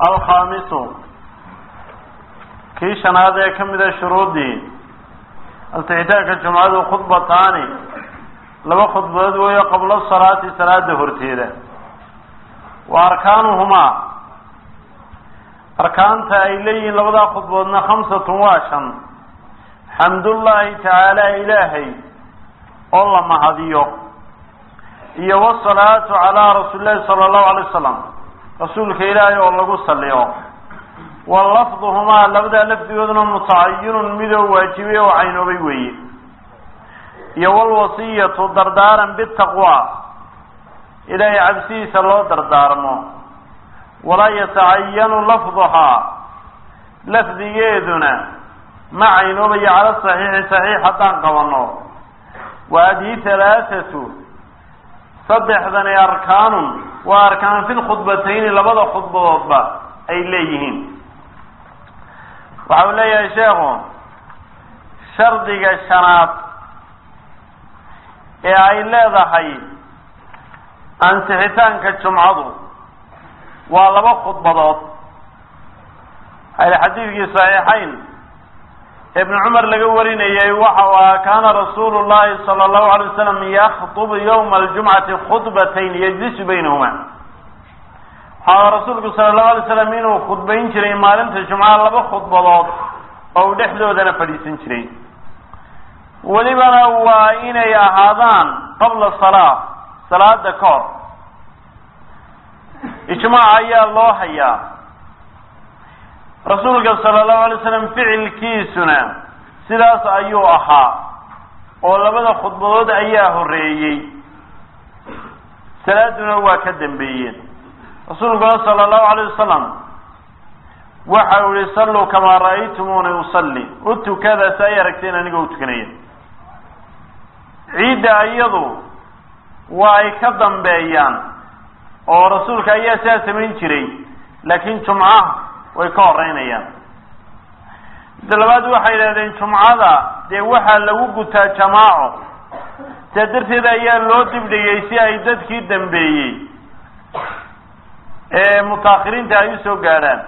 alkhaamisu kii shanaad ee ka mida shuruuddii altixitaanka jumcadu khudbataani laba khudbadood weeyo qabla salaati salaada horteeda wa arkaanuhumaa arkaanta ay leeyihiin labadaa khudboodna khamsatun waa shan xamdullaahi tacaala ilaahay oo la mahadiyo iyo wasalaatu calaa rasuuli llahi sala allahu alay wasalam rasuulka ilaahay oo lagu saliyo wa lafduhumaa labadaa lafdigooduna mutacayinun midoo waajibay oo caynoobay weeye iyo walwasiyatu dardaaran bitaqwa ilaahay cabsidiisa loo dardaarmo walaa yatacayanu lafduhaa lafdigeeduna ma caynoobayo cala saxiixi saxiix haddaan qabanno wa adii halaathatu saddexdani arkaanun waa arkaan fi lkhudbatayni labada khudbadoodba ay leeyihiin waxa uu leeyahay sheekhu shardiga shanaad ee ay leedahay ansixitaanka jumcadu waa laba khudbadood waxaa xadiidkii saxiixayn ibn cumar laga warinayay waxa u ahaa kaana rasuulu llahi sala allahu alay wasalam yakdubu yawma aljumcati khudbatayn yajlisu baynahuma waxaa rasuulku sala allahu alay slam inuu khudbayn jiray maalinta jumcaha laba khudbadood oo uu dhexdoodana fadhiisan jiray welibana waa inay ahaadaan qabla salaa salaada ka hor ijmaac ayaa loo hayaa rasuulka sala allahu alay slam ficilkiisuna sidaas ayuu ahaa oo labada khudbadood ayaa horeeyey salaaduna waa ka dambeeyeen rasuulkuna sala allahu alayh wasalam waxa uu yihi salluu kamaa ra'aytumuuni usalli u tukada si ay aragteen anigoo u tukanaya ciidda iyadu waa ay ka dambeeyaan oo rasuulka ayaa sidaa samayn jiray laakiin jumcaha way ka horeynayaan midda labaad waxay yidhahdeen jumcada dee waxaa lagu gutaa jamaaco saa darteed ayaa loo dibdhigay si ay dadkii dambeeyey ee mutaakhiriinta ay usoo gaadhaan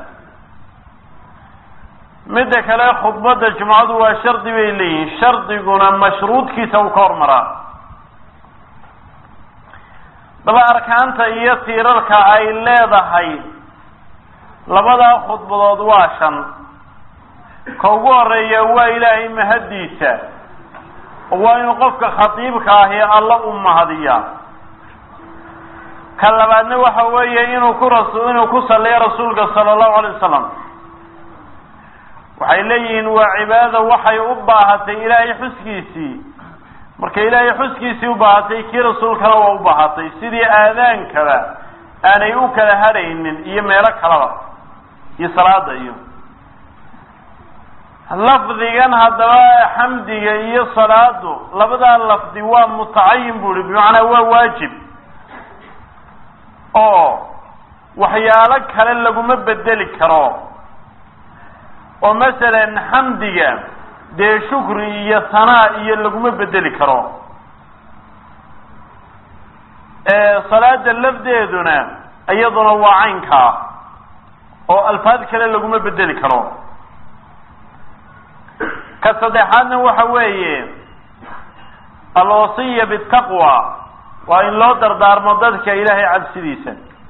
midda kale khudbadda jumcadu waa shardi bay leeyihiin shardiguna mashruudkiisa uu ka hormaraa daba arkaanta iyo tiirarka ay leedahay labadaa khudbadood waa shan ka ugu horeeya waa ilaahay mahaddiisa oo waa inuu qofka khatiibka ahi alla u mahadiyaa ka labaadna waxa weeye inuu ku ras inuu ku saliyo rasuulka sala allahu alay wasalam waxay leeyihiin waa cibaada waxay u baahatay ilaahay xuskiisii marka ilaahay xuskiisii u baahatay kii rasuulkana waa u baahatay sidii aadaankaba aanay u kala hadhaynin iyo meelo kalaba iyo salaada iyo lafdigan haddaba xamdiga iyo salaadu labadaa lafdi waa mutacayin bu uhi bimacnaa waa waajib oo waxyaalo kale laguma bedeli karo oo masalan xamdiga dee shukri iyo sanaa iyo laguma bedeli karo salaada lafdeeduna iyaduna waa caynkaa oo alfaad kale laguma bedeli karo ka saddexaadna waxa weeye alwasiya bitaqwa waa in loo dardaarmo dadka ilaahay cabsidiisa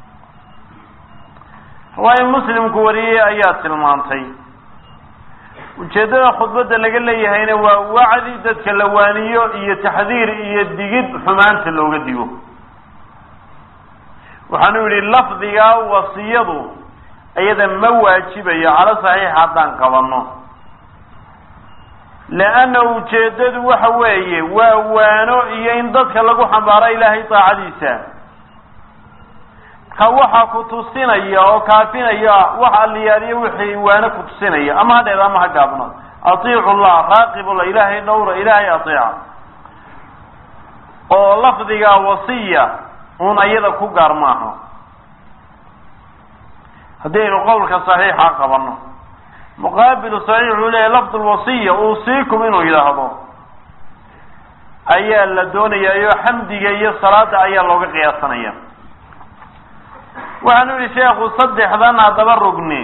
riwaaya muslimku wariyey ayaa tilmaantay ujeeddada khudbadda laga leeyahayna waa wacdi dadka la waaniyo iyo taxdiir iyo digid xumaanta looga digo waxaanu yidhi lafdigaa wasiyadu iyada ma waajibayo calo saxiix haddaan qabanno leanna ujeeddadu waxa weeye waa waano iyo in dadka lagu xambaaro ilaahay daacadiisa ka waxa ku tusinaya oo kaafinaya wax alliyaaliyo wixii waano ku tusinaya ama ha dheer ama ha gaabno atiicu llah raaqibullah ilaahay dhowra ilaahay ateeca oo lafdiga wasiya un ayada ku gaar maaha haddii aynu qowlka saxiixa qabanno muqaabilu saxiix wuxuu leeyahy lafd lwasiya uusiikum inuu yidhaahdo ayaa la doonayaa oo xamdiga iyo salaada ayaa looga qiyaasanaya waxaanu yihi sheekhu saddexdan haddaba rugni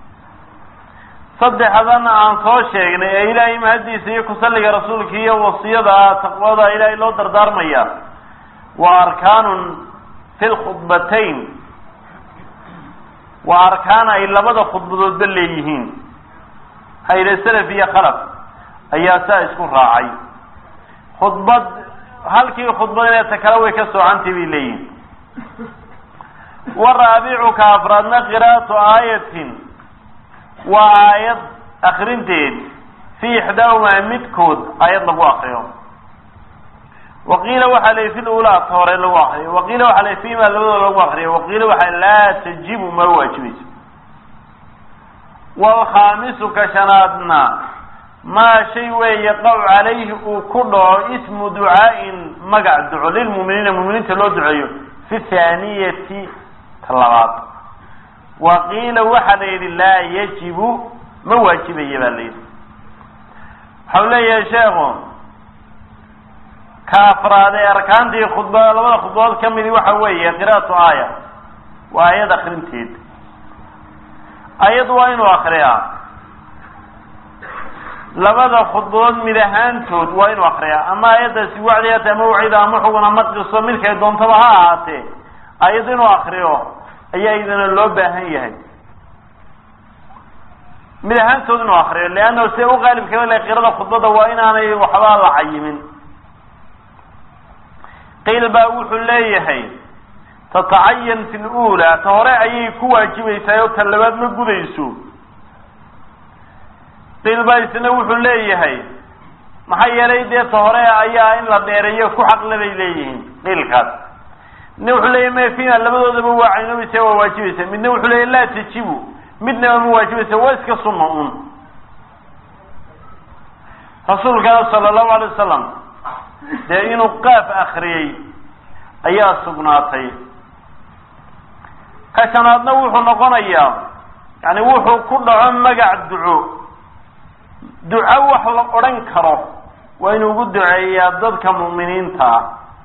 saddexdan aan soo sheegnay ee ilaahay mahadiisa iyo kusalliga rasuulka iyo wasiyada taqwada ilaahay loo dardaarmaya waa arkaanun fi lkhudbatayn waa arkaan ay labada khudbadoodba leeyihiin hayre salaf iyo khalaf ayaa saa isku raacay khudbad halkii khudbad ineeta kale way ka soocantay bay leeyihin waraabicuka afraadna qiraa'atu aayatin waa aayad akrinteed fi ixdaahumaa midkood aayad lagu akriyo waqiila waxaa la fi lulaa ta hore lagu akriyo waqiila waxaa la fima labadooda lagu akriyo waqiila waxaa laa tajibu ma waajibayso waalkhaamisu ka shanaadna maa shay weeye qaw calayhi uu ku dhaco ismu ducaa'in magac duco lilmuuminiina muminiinta loo duceeyo fi thaaniyati ta labaad waqiila waxaa la yidhi laa yajibu ma waajibaya baa la yidhi waxau leeyahay sheekhu ka afraad ee arkaantii khudba labada khudbadood ka midi waxa weeye qiraatu aaya waa aayad akrinteed ayad waa inuu akriyaa labada khudbadood mid ahaantood waa inuu akriyaa ama aayaddaasi wacdiata ama wacida ama xugun ama qiso midkay doontaba ha ahaatee ayad inuu akriyo ayaa idana loo baahan yahay mid ahaantood inuu akriyo leanna se u qaalibkaba le qirada khudbada waa inaanay waxba la cayimin qiil baa wuxuu leeyahay tatacayan fi lula ta hore ayay ku waajibaysaa oo ta labaad ma gudayso qiil baa isna wuxuu leeyahay maxaa yeelay dee ta hore ayaa in la dheereeyo ku xaqle bay leeyihiin qiilkaas midna wuxuu leeyahy mafina labadoodaba waa caynobaysa waa waajibaysa midna wuxuu leeyahy laa tajibu midnaba ma waajibaysa waa iska sunna un rasuulkana sala allahu alay wasalam dee inuu qaaf akriyey ayaa sugnaatay ka shanaadna wuxuu noqonayaa yani wuxuu ku dhaco magac duco duco wax la odhan karo waa inuu ugu duceeyaa dadka mu'miniinta ah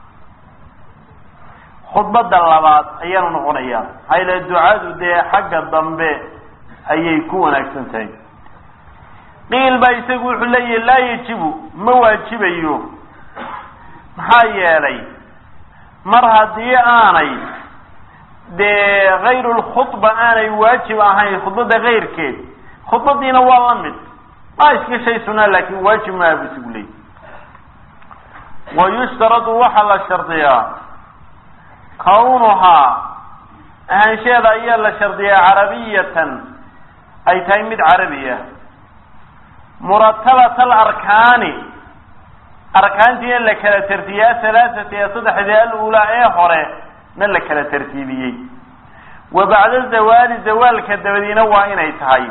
khudbadda labaad ayaanu noqonayaa maxaa yila ducadu dee xagga dambe ayay ku wanaagsan tahay qiil baa isagu wuxuu leeyahy laa yajibu ma waajibayo maxaa yeelay mar haddii aanay dee hayru lkhudba aanay waajib ahayn khudbadda kayrkeed khudbadiina waa la mid maa iska shay sunaa laakin waajib maaha bu isagu leeyay wa yushtaradu waxaa la shardiyaa kawnuhaa ahaansheeda ayaa la shardiyaa carabiyatan ay tahay mid carabi ah muratabat alarkaani arkaantiina la kala tartiibiyey ahalaathati ee saddexdii alulaa ee hore na la kala tartiibiyey wa bacda zawaali zawaalka dabadiina waa inay tahay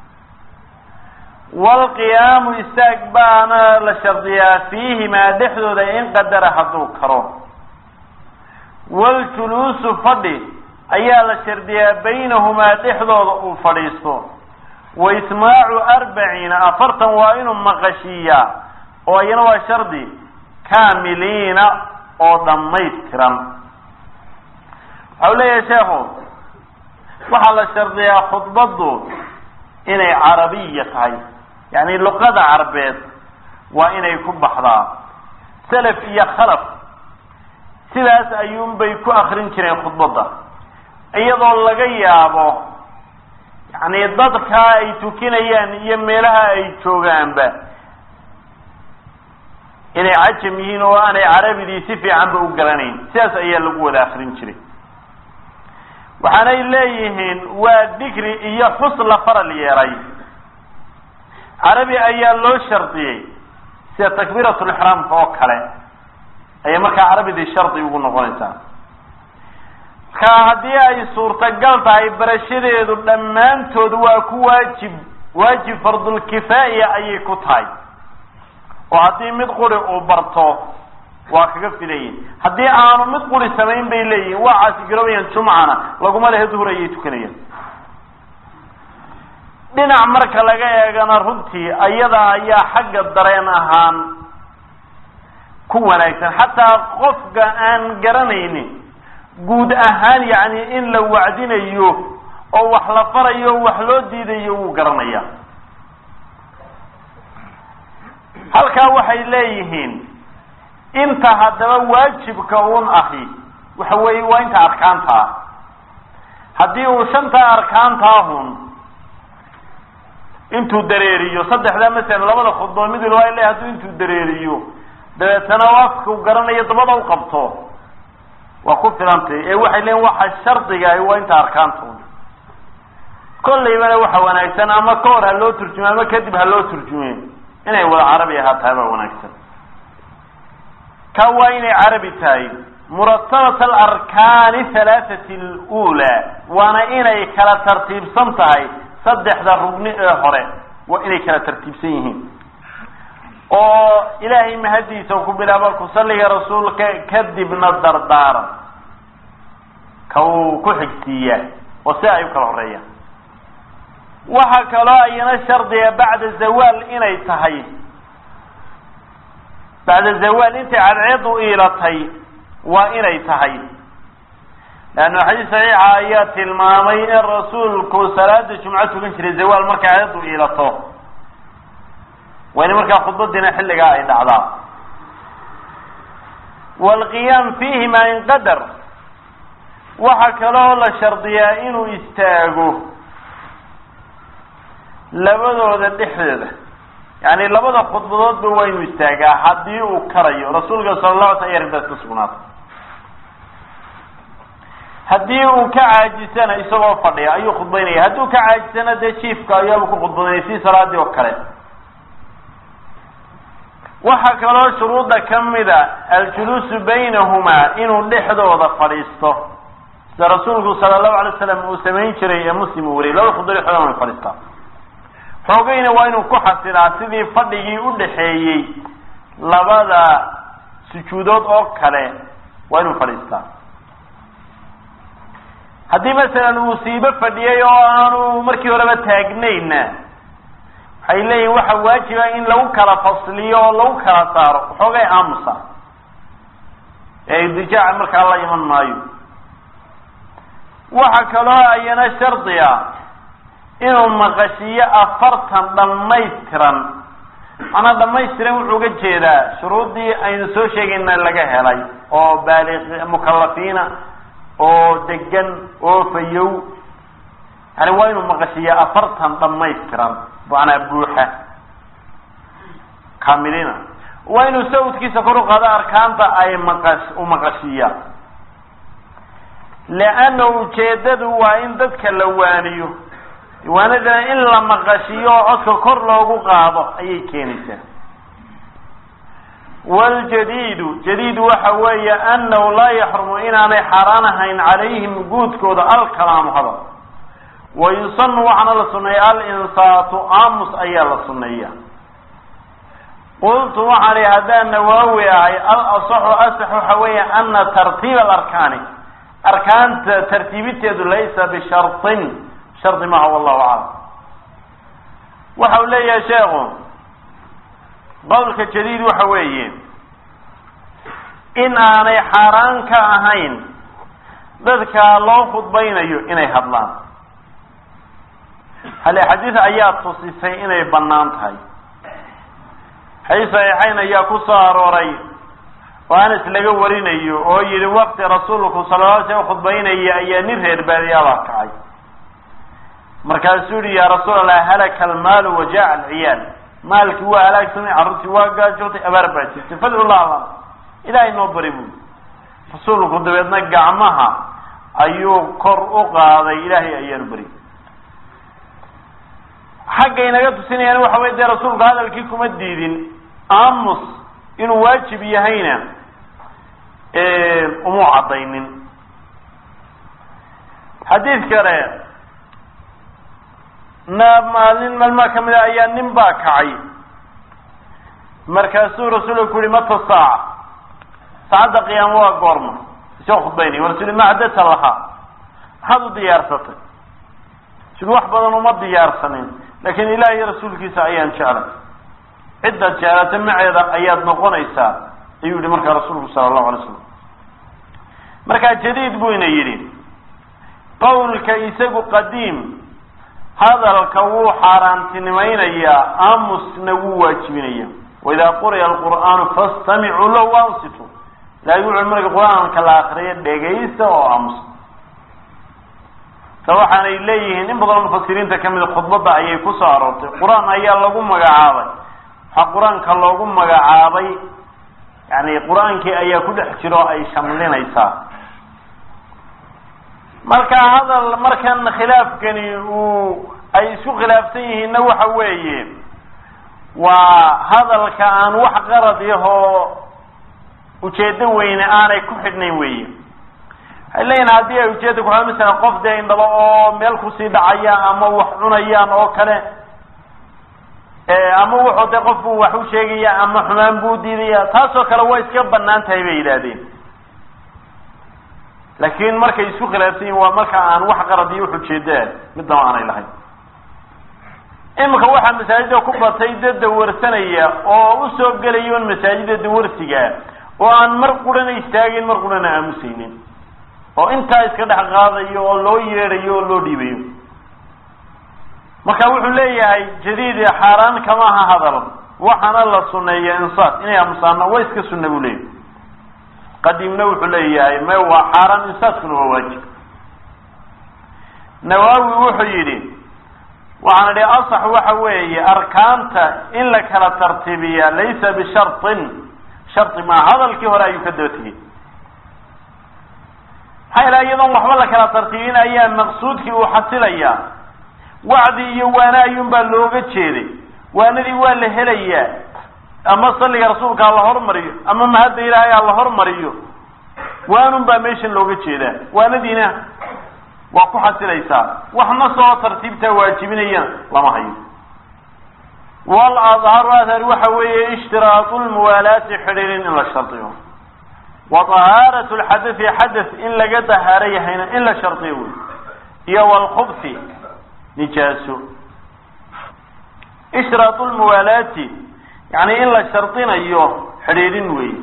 waalqiyaamu istaag baana la shardiyaa fiihimaa dhexdooda in qadara hadduu karo waljuluusu fadhi ayaa la shardiyaa baynahumaa dhexdooda uu fadhiisto wa ismaacu arbaciina afartan waa inuu maqashiiyaa oo iyana waa shardi kaamiliina oo dhammaystiran waxau leeyahay sheekhu waxaa la shardiyaa khudbaddu inay carabiya tahay yacni luqada carbeed waa inay ku baxdaa salaf iyo khalaf sidaas ayuunbay ku akrin jireen khudbadda iyadoo laga yaabo yacni dadkaa ay tukinayaan iyo meelaha ay joogaanba inay cajam yihiin oo aanay carabidii si fiicanba u garanayn sidaas ayaa lagu wada akrin jiray waxaanay leeyihiin waa digri iyo xus la faral yeelay carabi ayaa loo shardiyey sida takbiiratulixraamka oo kale ayay markaa carabidii shardi ugu noqonaysaa marka haddii ay suurtagal tahay barashadeedu dhammaantood waa ku waajib waajib fardulkifaaya ayay ku tahay oo haddii mid quri uu barto waa kaga filayihin haddii aanu mid quri samayn bay leeyihin waa caasigaroobayaan jumcana laguma lehe duhur ayay tukanayaan dhinac marka laga eegana runtii ayada ayaa xagga dareen ahaan ku wanaagsan xataa qofka aan garanaynin guud ahaan yacni in la wacdinayo oo wax la farayo o wax loo diidayo wuu garanaya halkaa waxay leeyihiin inta haddaba waajibka un ahi waxa weeye waa inta arkaanta ah haddii uu shanta arkaantaahun intuu dareeriyo saddexdaa masalan labada khudbood mid walba ay le hadduu intuu dareeriyo dabeetana o afkau garanayo dabada u qabto waa ku filantay ee waxay leeyiin waxa shardiga ahi waa inta arkaanta un kollaybana waxa wanaagsan ama ka hor ha loo turjume ama kadib ha loo turjume inay wada carabi ahaatahay baa wanaagsan ka waa inay carabi tahay muratabat alarkaani halaathati alula waana inay kala tartiibsan tahay saddexda rugni ee hore waa inay kala tartiibsan yihiin oo ilaahay mahadiisa ku bilaabo kusalliga rasuulka kadibna dardaaran ka uu ku xigsiiyaa oo si ay u kala horeeyaan waxaa kaloo ayana shardiga bacda zawaal inay tahay bacda zawaal intay cadceedu iilatay waa inay tahay leanna xadiis saxiixa ayaa tilmaamay in rasuulku salaada jumco tukan jiray zawaal markay cadceedu iilato waa in markaa khudbadiina xilligaa ay dhacdaa waalqiyaam fiihima in qadar waxaa kaloo la shardiyaa inuu istaago labadooda dhexdooda yani labada khudbadoodba waa inuu istaagaa haddii uu karayo rasuulka sala la ala sl aya arrintaas ka sugnaata haddii uu ka caajisana isagoo fadhiya ayuu khudbaynaya hadduu ka caajisana dee jiifka ayaaba ku khudbadanaya si salaadii oo kale waxaa kaloo shuruudda kamida aljuluusu baynahumaa inuu dhexdooda fadhiisto sida rasuulku sala allahu alay slam uu samayn jiray ee muslim uu wariyay laba khudbad dhexdooda way fadhiistaa xoogayna waa inuu ku xasilaa sidii fadhigii u dhaxeeyey labada sujuudood oo kale waa inuu fadhiistaa haddii masalan uu siibo fadhiyey oo aanu markii horeba taagnayna waxay leeyihin waxa waajiba in lagu kala fasliyo oo lagu kala saaro waxoogay aamusa ee idijaaca markaa la iman maayo waxa kaloo ayana shardiga inuu maqashiyo afartan dhammaystiran macnaa dhammaystiran wuxuu uga jeedaa shuruuddii aynu soo sheegayna laga helay oo baaliq mukalafiina oo degan oo fayow yani waa inuu maqashiyo afartan dhammaystiran macnaa buuxa kaamilina waa inuu sawdkiisa kor u qaado arkaanta ay maqas u maqashiya leanna ujeedadu waa in dadka la waaniyo waanadana in la maqashiyo oo codka kor loogu qaado ayay keenaysaa waljadiidu jadiidu waxa weeye annahu laa yaxrumu inaanay xaaraan ahayn calayhim guudkooda alkalaamu hadal wa yusanu waxaana la suneeya alinsaatu aamus ayaa la suneeya qultu waxaan ihi haddaan nawaawi ahay al asaxu asax waxa weeye ana tartiib alarkaani arkaanta tartiibiteedu laysa bisharطin shardi maha wallahu aclam waxa uu leeyahay sheekhu qowlka jadiid waxa weeye in aanay xaaraan ka ahayn dadka loo khudbaynayo inay hadlaan hale xadiid ayaa tusisay inay bannaan tahay xadiis saxiixayn ayaa ku soo arooray oo anas laga warinayo oo yihi waqti rasuulku sala la slam khudbaynaya ayaa nin reer baadiyaabaa kacay markaasuu yihi ya rasuul allah halaka almaalu wajaca alciyaal maalkii waa halaagsamay carruurtii waa gaajootay abaar baa jirtay fadcu llah lana ilaahay noo bari buuli rasuulku dabeedna gacmaha ayuu kor u qaaday ilaahay ayaanu bari xagga inaga tusinayaan waxa wey dee rasuulku hadalkii kuma diidin aamus inuu waajib yahayna umuu caddaynin xadiid kale na maalin maalmaa kamid a ayaa nin baa kacay markaasuu rasuulku ku yihi mata saaca saacadda qiyaamo waa goorma isoo khudbaynay rasul ma cadata lahaa maxaad u diyaarsatay sid wax badan uma diyaarsanin laakiin ilaah iyo rasuulkiisa ayaan jeclay ciddaad jeclata maceeda ayaad noqonaysaa ayuu yihi markaa rasuulku sala allahu alay slam markaa jadiid buu ina yidhi qowlka isagu qadiim hadalka wuu xaaraantinimaynayaa aamusna wuu waajibinaya waidaa quriya alqur'aanu fastamicuu lahu waansitu ilahay wuxu marka qur-aanka la akriyo dhegaysta oo aamusa ta waxaanay leeyihiin in badanoo mufasiriinta kamida khudbadda ayay ku soo aroortay qur-aan ayaa lagu magacaabay waxaa qur-aanka loogu magacaabay yani qur-aankii ayaa ku dhex jiro o ay shamlinaysaa marka hadal markan khilaafkani uu ay isku khilaafsan yihiinna waxa weeye waa hadalka aan wax qarad yahoo ujeedo weyne aanay ku xidhnayn weeye waxay leeyihin haddii ay ujeeda kuxidhan masalan qof dee indhaba oo meel kusii dhacaya ama wax cunayaan oo kale ama wuxuu dee qofku wax u sheegaya ama xumaan buu diidaya taasoo kale way iska banaan tahay bay yidhaahdeen laakiin markay isku khilaafsan yihin waa marka aan wax qarad iyo wax ujeedaa midnaba aanay lahayn imika waxaa masaajida ku batay dad dawarsanaya oo usoo gelaya un masaajida dawarsiga oo aan mar qurana istaagin mar qurana aamusaynin oo intaa iska dhex qaadayo oo loo yeedhayo oo loo dhiibayo marka wuxuu leeyahay jadiidi xaaraan kama aha hadal waxaana la suneeya insaat inay aamusaana waa iska sunna buu leeyahay qadiimna wuxuu leeyahay me waa xaaraan insaatkuna waa waajib nawaawi wuxuu yidhi waxaan idhi asax waxa weeye arkaanta in la kala tartiibiya laysa bisharطin shardi maa hadalkii hore ayuu ka daba tegey maxaa ilaha iyadoon waxba la kala tartiibin ayaa maqsuudkii uu xasilayaa wacdi iyo waane ayuun baa looga jeeday waanadii waa la helayaa ama salliga rasuulka ha la hormariyo ama mahadda ilaahay ha la hormariyo waanun baa meeshan looga jeedaa waanadiina waa ku xasilaysaa waxna soo tartiibtaa waajibinayana lama hayo wal adharu adhar waxa weeye ishtiraatu lmuwaalaati xidhiirin in la shardiyo wa tahaaratu lxadai xadath in laga dahaaro yahayna in la shardiyo wey iyo walkhubfi nijaaso ishtiraatu lmuwaalaati yani in la shardinayo xidhiidhin wey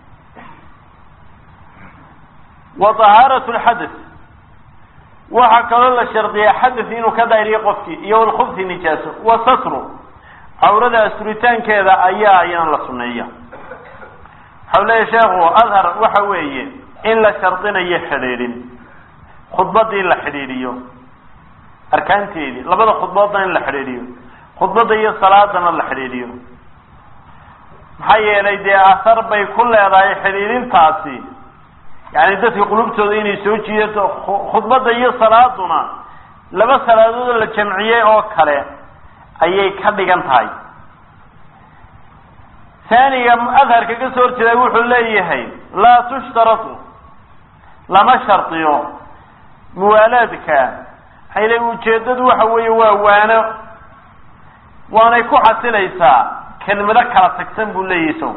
wa tahaaratu lxadath waxaa kaloo la shardiyaa xadath inuu ka daahiriyo qofkii iyo walkhubfi nijaaso wa satru cawrada asturitaankeeda ayaa ayana la suneeya waxau leeya sheekhu adhar waxa weeye in la shardinayo xidhiidhin khudbadii la xidhiidhiyo arkaanteedii labada khudboodna in la xidhiidhiyo khudbadda iyo salaadana la xidhiidhiyo maxaa yeelay dee ahar bay ku leedahay xidhiidhintaasi yani dadka qulubtooda inay soo jiidato khudbadda iyo salaaduna laba salaadood la jamciyey oo kale ayay ka dhigan tahay taaniga adharka ka soo horjeeda wuxuu leeyahay laa tushtaratu lama shardiyo muwaalaadka maxay ujeedadu waxa weeye waa waano waanay ku xasilaysaa kelmado kala tagsan buu leeyahay isago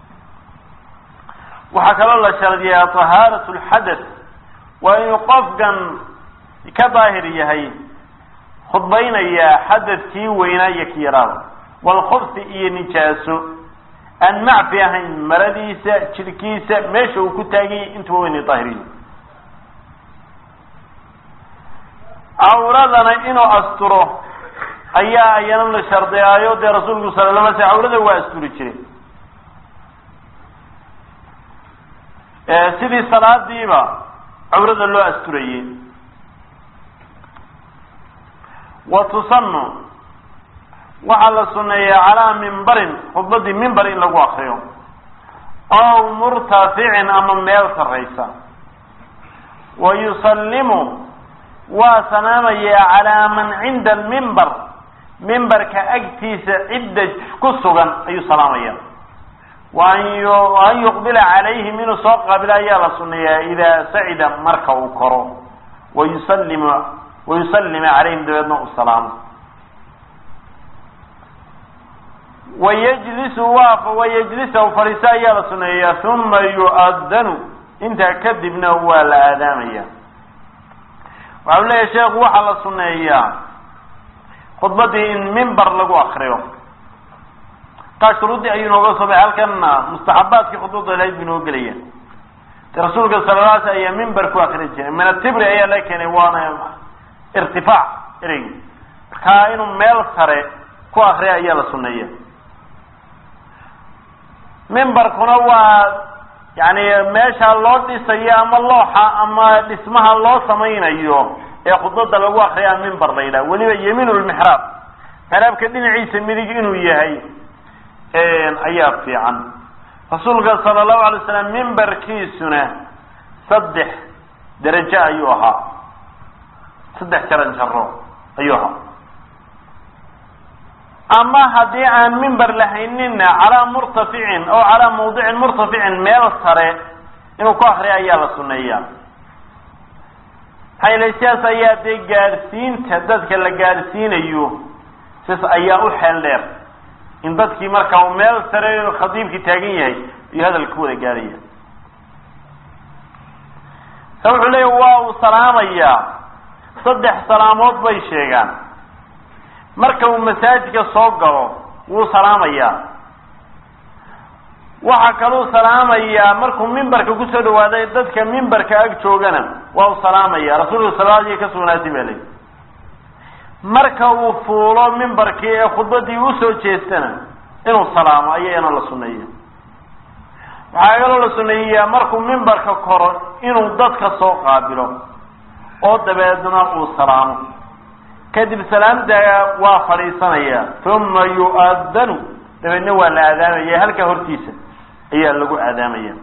waxaa kaloo la shardiyaa tahaarat lxadath waa inuu qofkan ka daahir yahay khudbaynaya xadadkii weynaa iyo ki yaraada walkhubsi iyo nijaaso aan macfi ahayn maradiisa jidhkiisa meesha uu ku taaganyay intuba wayna daahiriyo cawradana inuu asturo ayaa ayana la shardiyaayo dee rasuulku sala la alay sl cawrada waa asturi jiray sidii salaadiiba cawrada loo asturayey wa tusanu waxaa la suneeyaa calaa mimbarin khudbadii mimbar in lagu akriyo aw murtaficin ama meel sarraysa wa yusallimu waa salaamayaa calaa man cinda almimbar mimbarka agtiisa cidda ku sugan ayuu salaamaya waan yuqbila calayhim inuu soo qaabilo ayaa la suneeyaa idaa sacida marka uu koro wayusallim wayusallima calayhim dabeedna u salaamo wayajlisu waa wayajlisa u fadhiiso ayaa la suneeyaa uma yu'adanu intaa kadibna waa la aadaamaya waxau leeyahay sheekhu waxaa la suneeyaa khudbadii in mimbar lagu akriyo taa shuruuddii ayuu inooga soo baxay halkanna mustaxabaadkii khudbadda lahayd bu inoo gelaya rasuulka sala la ayaa mimber ku akri jiray min atibri ayaa la keenay waana irtifaac ereygi markaa inuu meel sare ku akriya ayaa la suneeya mimbarkuna waa yani meesha loo dhisayo ama looxa ama dhismaha loo samaynayo ee khudbada lagu akriyaa mimbar la yidhaha weliba yamiin lmixraab mixraabka dhinaciisa midig inuu yahay ayaa fiican rasuulka sala allahu alay slam mimbarkiisuna saddex derajo ayuu ahaa saddex jaran jaro ayuu ahaa ama haddii aan mimber lahaynina calaa murtaficin oo calaa mawdicin murtaficin meel sare inuu ku akriya ayaa la suneeyaa maxaa yele sidaas ayaa dee gaadhsiinta dadka la gaadhsiinayo sidaas ayaa u xeel dheer in dadkii marka uu meel sare khadiibkii taagan yahay iyo hadalka wada gaadhaya sa wuxuu leeya waa uu salaamayaa saddex salaamood bay sheegaan marka uu masaajidka soo galo wuu salaamayaa waxaa kaluu salaamayaa markuu mimbarka kusoo dhawaaday dadka mimbarka ag joogana waa uu salaamaya rasuulka salaadii ka sugnaatay baa leyi marka uu fuulo mimbarkii ee khudbadii usoo jeestana inuu salaamo ayayana la suneeya waxaa kaloo la suneeyaa markuu mimbarka koro inuu dadka soo qaabilo oo dabeedna uu salaamo kadib salaamta waa fadhiisanaya uma yu'adanu dabeedna waa la aadaamaya halkaa hortiisa ayaa lagu aadaamaya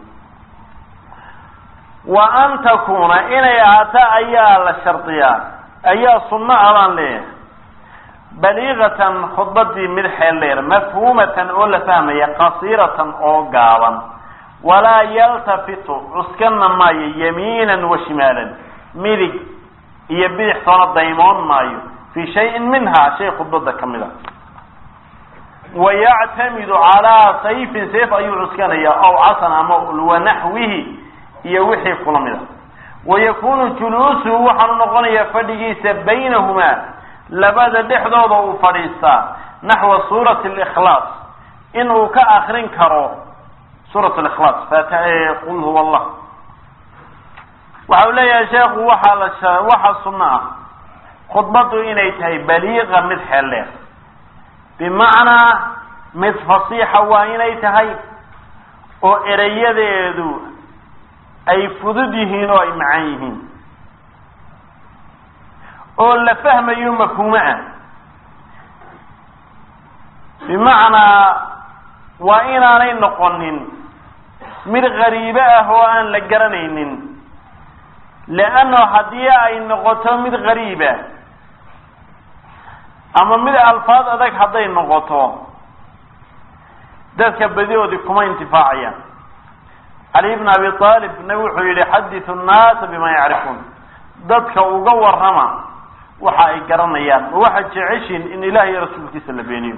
wa an takuna inay ahaato ayaa la shardiyaa ayaa sunno a baan leeyahay baliiqatan khudbadii mid xeel dheer mafhuumatan oo la fahmaya qasiiratan oo gaaban walaa yaltafitu cuskana maayo yamiinan wa shimaalan midig iyo bidix toona daymoon maayo fi shayin minha shay khudbada ka mid a wayactamidu calaa sayfin sayf ayuu cuskanaya aw casan ama wanaxwihi iyo wixii kula mid a wayakunu juluusuhu waxaanu noqonayaa fadhigiisa baynahumaa labada dhexdooda uu fadhiistaa naxwa suurati likhlaas in uu ka akrin karo suurat likhlaas qul huwa allah waxa uu leeyahay sheekhu waxaa la waxaa sunno ah khudbadu inay tahay baliiqa mid xeel dheer bimacnaa mid fasiixa waa inay tahay oo erayadeedu ay fudud yihiin oo ay macaan yihiin oo la fahmayo mafhuumo ah bimacnaa waa inaanay noqonin mid qariibo ah oo aan la garanaynin leanno haddii ay noqoto mid qariiba ama mid alfaad adag hadday noqoto dadka badidoodii kuma intifaacayaan cali bn abi aalib nabi wuxuu yihi xaditu nnaasa bima yacrifuun dadka uga warrama waxa ay garanayaan ma waxaad jeceshiin in ilaah iyo rasuulkiisa la beeniyo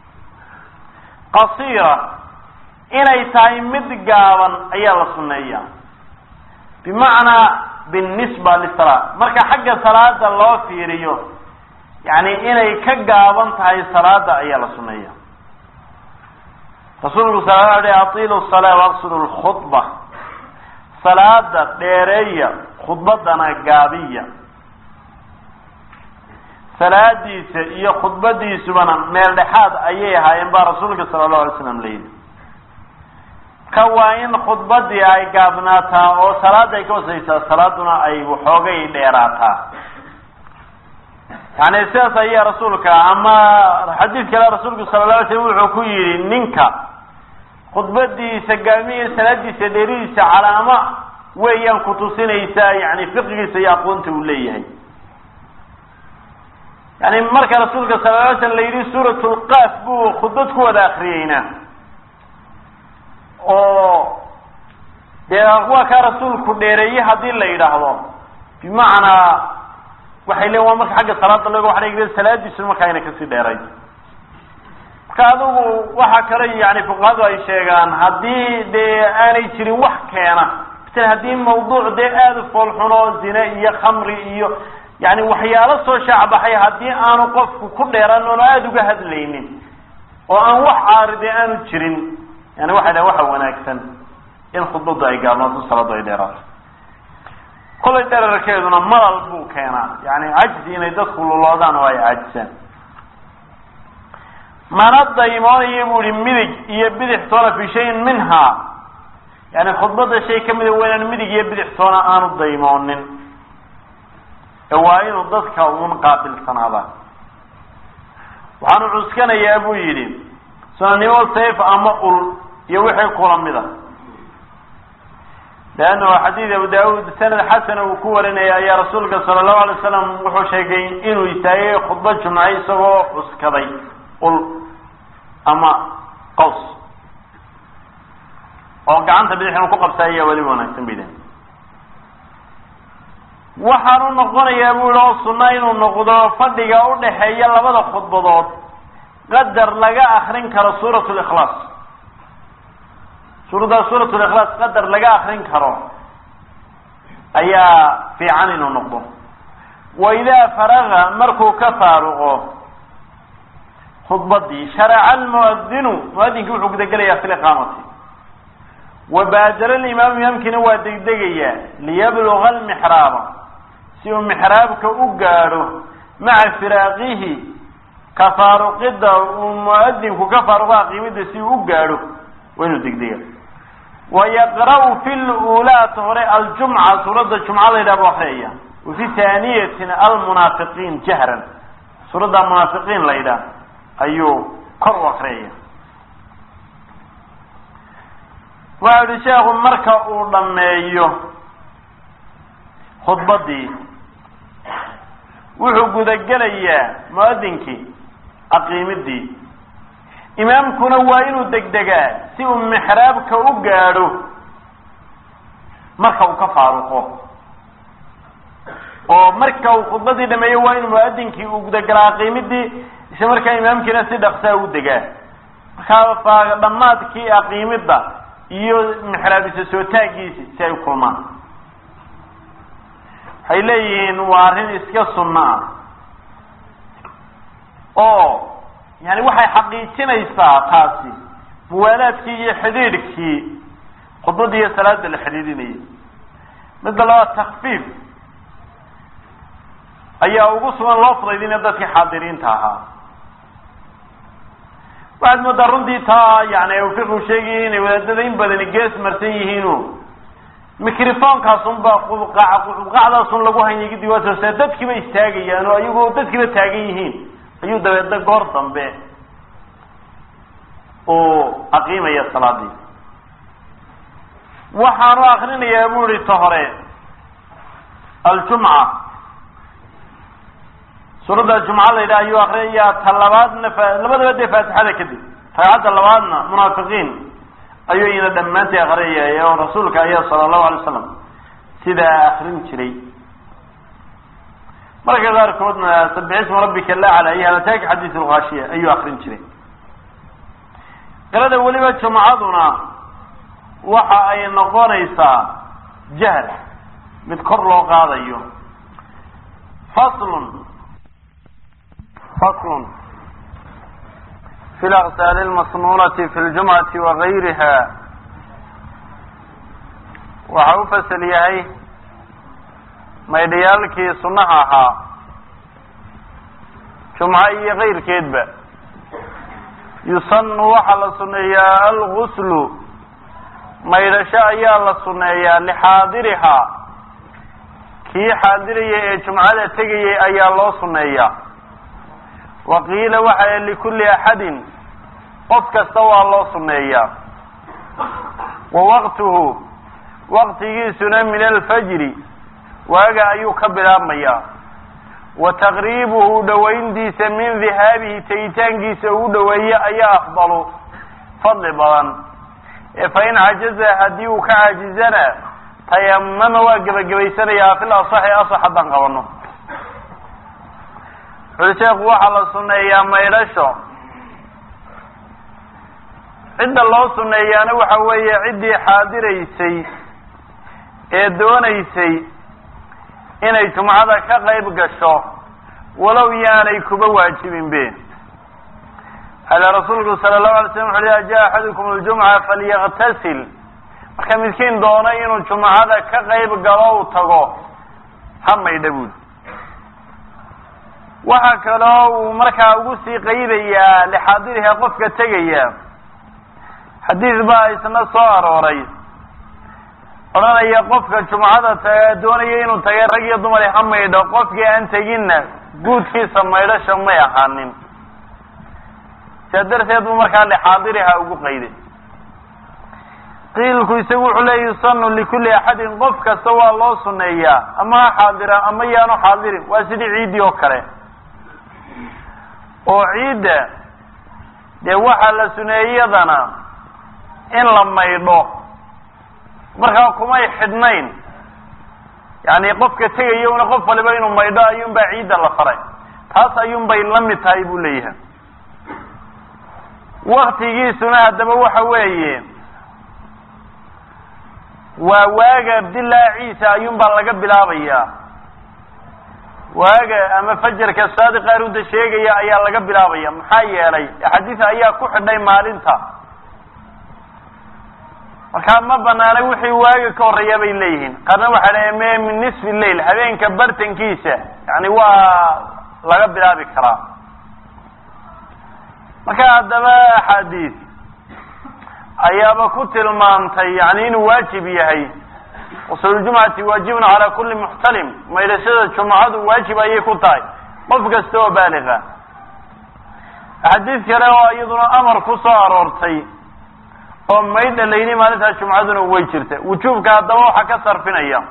qasiira inay tahay mid gaaban ayaa la sunneeyaa bimacnaa binisba lisala marka xagga salaada loo fiiriyo yani inay ka gaaban tahay salaada ayaa la sunneeya rasuulku sala alay atiilu salaa waqsidu lkhudba salaada dheereeya khudbadana gaabiya salaadiisa iyo khudbadiisubana meel dhexaad ayay ahaayeen baa rasuulka sala allahu alay slam layidhi ka waa in khudbadii ay gaabnaataa oo salaada ay ka wasaysaa salaaduna ay waxoogay dheeraataa yani sidaas ayaa rasuulka ama xadiid kale rasuulku sala la alay slam wuxuu ku yidhi ninka khudbadiisa gaabniya salaadiisa dheeridiisa calaamo weeyaan kutusinaysaa yani fiqigiisa iyo aqoonta uu leeyahay yani marka rasuulka sala la alay slam la yidhi suurat lqaaf buu khudbad ku wada akriyeyna oo dee waa kaa rasuulku dheereeye haddii la yidhaahdo bimacnaa waxay leeyiin waa marka xagga salaada laga waa salaadiisu markaa ayna kasii dheeray marka adigu waxa kale yani fuqahadu ay sheegaan haddii dee aanay jirin wax keena masala haddii mawduuc dee aada u foolxuno zine iyo khamri iyo yani waxyaalo soo shaacbaxay haddii aanu qofku ku dheeran oonu aada uga hadlaynin oo aan wax caaride aanu jirin yani waxay dhahen waxa wanaagsan in khudbadu ay gaabnaato salaadu ay dheeraato kolay dherarkeeduna malal buu keenaa yani cajzi inay dadku luloodaan oo ay cajisaan mana daymoonayo bu ihi midig iyo bidix toona fi shayin minhaa yani khudbada shay kamida waa inaan midig iyo bidix toona aanu daymoonin ee waa inuu dadka un qaabilsanaada waxaanu cuskanayaa buu yidhi sunanimo sayf ama ul iyo wixii kula mida leannahu xadiid abu daawud sanad xasana uu ku warinaya ayaa rasuulka sala allahu alay wasalam wuxuu sheegay inuu istaagay khudba jumce isagoo cuskaday ul ama qaws oo gacanta bidix inuu ku qabsa ayaa weliba wanaagsan bay dahay waxaanu noqonayaa bu yihi oo sunna inuu noqdo fadhiga udhaxeeya labada khudbadood qadar laga akrin karo suurat likhlaas suuraddaa suurat likhlaas qadar laga akrin karo ayaa fiican inuu noqdo wa idaa faraga markuu ka faaruqo khudbadii sharaca almuadinu muadinkii wuxuu gudagelayaa fi liqaamati wa baadara alimaamu imaamkiina waa degdegayaa liyabluga almixraaba si uu mixraabka u gaadho maca firaaqihi ka faaruqida uu muadinku ka faaruqa qiimida si uu u gaadho waa inuu degdega wayaqra'u fi lulaata hore aljumca suuradda jumca la yidhaha bu akriyaya wa fi taaniyatina almunaafiqiin jahran suuradda munaafiqiin la yidhaah ayuu kor u akriyaya waxa yihi sheekhu marka uu dhameeyo khudbadii wuxuu gudagelayaa muadinkii aqiimidii imaamkuna waa inuu degdegaa si uu mixraabka u gaadho marka uu ka faaruqo oo marka uu khudbadii dhameeyo waa inuu muadinkii uu gudagelaa aqiimidii isla markaa imaamkiina si dhaqsaa u degaa markaa dhammaadkii aqiimida iyo mixraabisa soo taagiisi si ay u kulmaan waxay leeyihiin waa arrin iska sunno ah oo yani waxay xaqiijinaysaa taasi muwaalaadkii iyo xidhiidhkii khudbadda iyo salaada la xidhiidhinayay midda labaad takfiif ayaa ugu sugan loo fudaydinaya dadkii xaadiriinta ahaa waxaad moodaa runtii taa yani fiqu sheegaya inay wadaadada in badani gees marsan yihiino microfonkaas unbaa qubqac qubqacdaasun lagu hanyay kadib waa toosaa dadkiiba istaagayaan oo ayagoo dadkiiba taagan yihiin ayuu dabeedna goor dambe uu aqiimaya salaadii waxaanu akrinayaa bu ihi ta hore aljumca suuradda jumca la yidhaha ayuu akrinayaa ta labaadna labadaba dee faatixada kadib ragcadda labaadna munaafiqiin ayuu ina dhammaantay akrinaya oo rasuulka ayaa sala allahu alay wasalam sidaa akrin jiray marka qaarkoodna sabixisma rabbika lacla iyo halataaki xadiis lkhaashiya ayuu akrin jiray qirada weliba jumcaduna waxa ay noqonaysaa jahl mid kor loo qaadayo faslun faslun fi laqsaali lmasnuunati fi ljumcati wagayriha waxa u fasal yahay maydhayaalkii sunnaha ahaa jumco iyo kayrkeedba yusanu waxaa la sunneeyaa alguslu maydhasho ayaa la sunneeyaa lixaadirihaa kii xaadiraya ee jumcada tegayay ayaa loo sunneeyaa wa qiila waxa likulli axadin qof kasta waa loo sunneeyaa wa waqtuhu waqtigiisuna min alfajri waaga ayuu ka bilaabmayaa wa taqriibuhu dhowayntiisa min dihaabihi tegitaankiisa uu dhoweeye ayaa afdalu fadli badan ee fa in cajaza haddii uu ka caajizana tayamama waa gebagabaysanayaa fil asaxi asax haddaan qabano wuxuli sheekhu waxaa la sunneeyaa maydhasho cidda loo sunneeyaana waxa weeye ciddii xaadiraysay ee doonaysay inay jumcada ka qayb gasho walow yaanay kuba waajibin be ale rasuulku sala allahu alay slam wuxu uhi jaa axadukum aljumca falyaktasil marka midkiin doono inuu jumcada ka qayb galo u tago ha maydha buuli waxaa kaloo uu markaa ugu sii qaydayaa lixaadiriha qofka tegaya xadiis baa isna soo arooray odhanaya qofka jumcada ta doonaya inuu tagay rag iyo dumar ha maydho qofkii aan teginna guudkiisa maydhasha may ahaanin sidaa darteed buu markaa lixaadiriha ugu qayday qiilku isagu wuxuu leeya yusanu likulli axadin qof kasta waa loo suneeyaa ama ha xaadira ama yaanu xaadirin waa sidii ciiddii oo kale oo ciidda dee waxaa la suneeyadana in la maydho markaa kumay xidhnayn yani qofka tegaya una qof waliba inuu maydho ayuunbaa ciidda la faray taas ayuunbay la mid tahay buu leeyahay waktigiisuna haddaba waxa weeye waa waaga dilaaciisa ayuunbaa laga bilaabayaa waaga ama fajarka saadiqa arunta sheegaya ayaa laga bilaabaya maxaa yeelay axaadiis ayaa ku xidhay maalinta markaa ma banaana wixii waaga ka horreeya bay leeyihiin qaarna waxaa le me min nisfi lail habeenka bartankiisa yani waa laga bilaabi karaa marka haddaba axaadiis ayaaba ku tilmaamtay yani inuu waajib yahay usuljumcati waajibun calaa kulli muxtalim maydhashada jumcadu waajib ayay ku tahay qof kasta oo baaliga axaadiis kale oo iyaduna amar ku soo aroortay oo maydha layni maalintaa jumcaduna way jirta wujuubka haddaba waxaa ka sarfinaya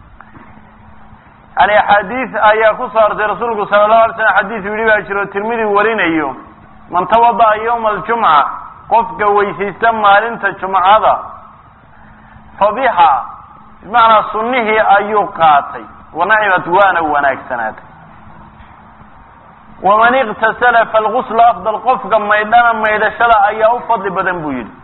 yani axaadiis ayaa ku soo artay rasuulku sala allahu alay slam xadiis yidhi baa jiro tirmidi warinayo man tawada'a yawma aljumca qofka weysaysta maalinta jumcada fa biha bimacnaa sunnihii ayuu qaatay wanacimat waana wanaagsanaatay waman iktasala falguslu afdal qofka maydhana maydhashada ayaa u fadli badan buu yidhi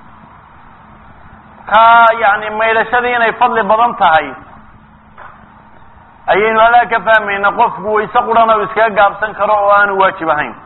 ka yani maydhashadii inay fadli badan tahay ayaynu alaa ka fahmayna qofku wayse qurana u iskaga gaabsan karo oo aanu waajib ahayn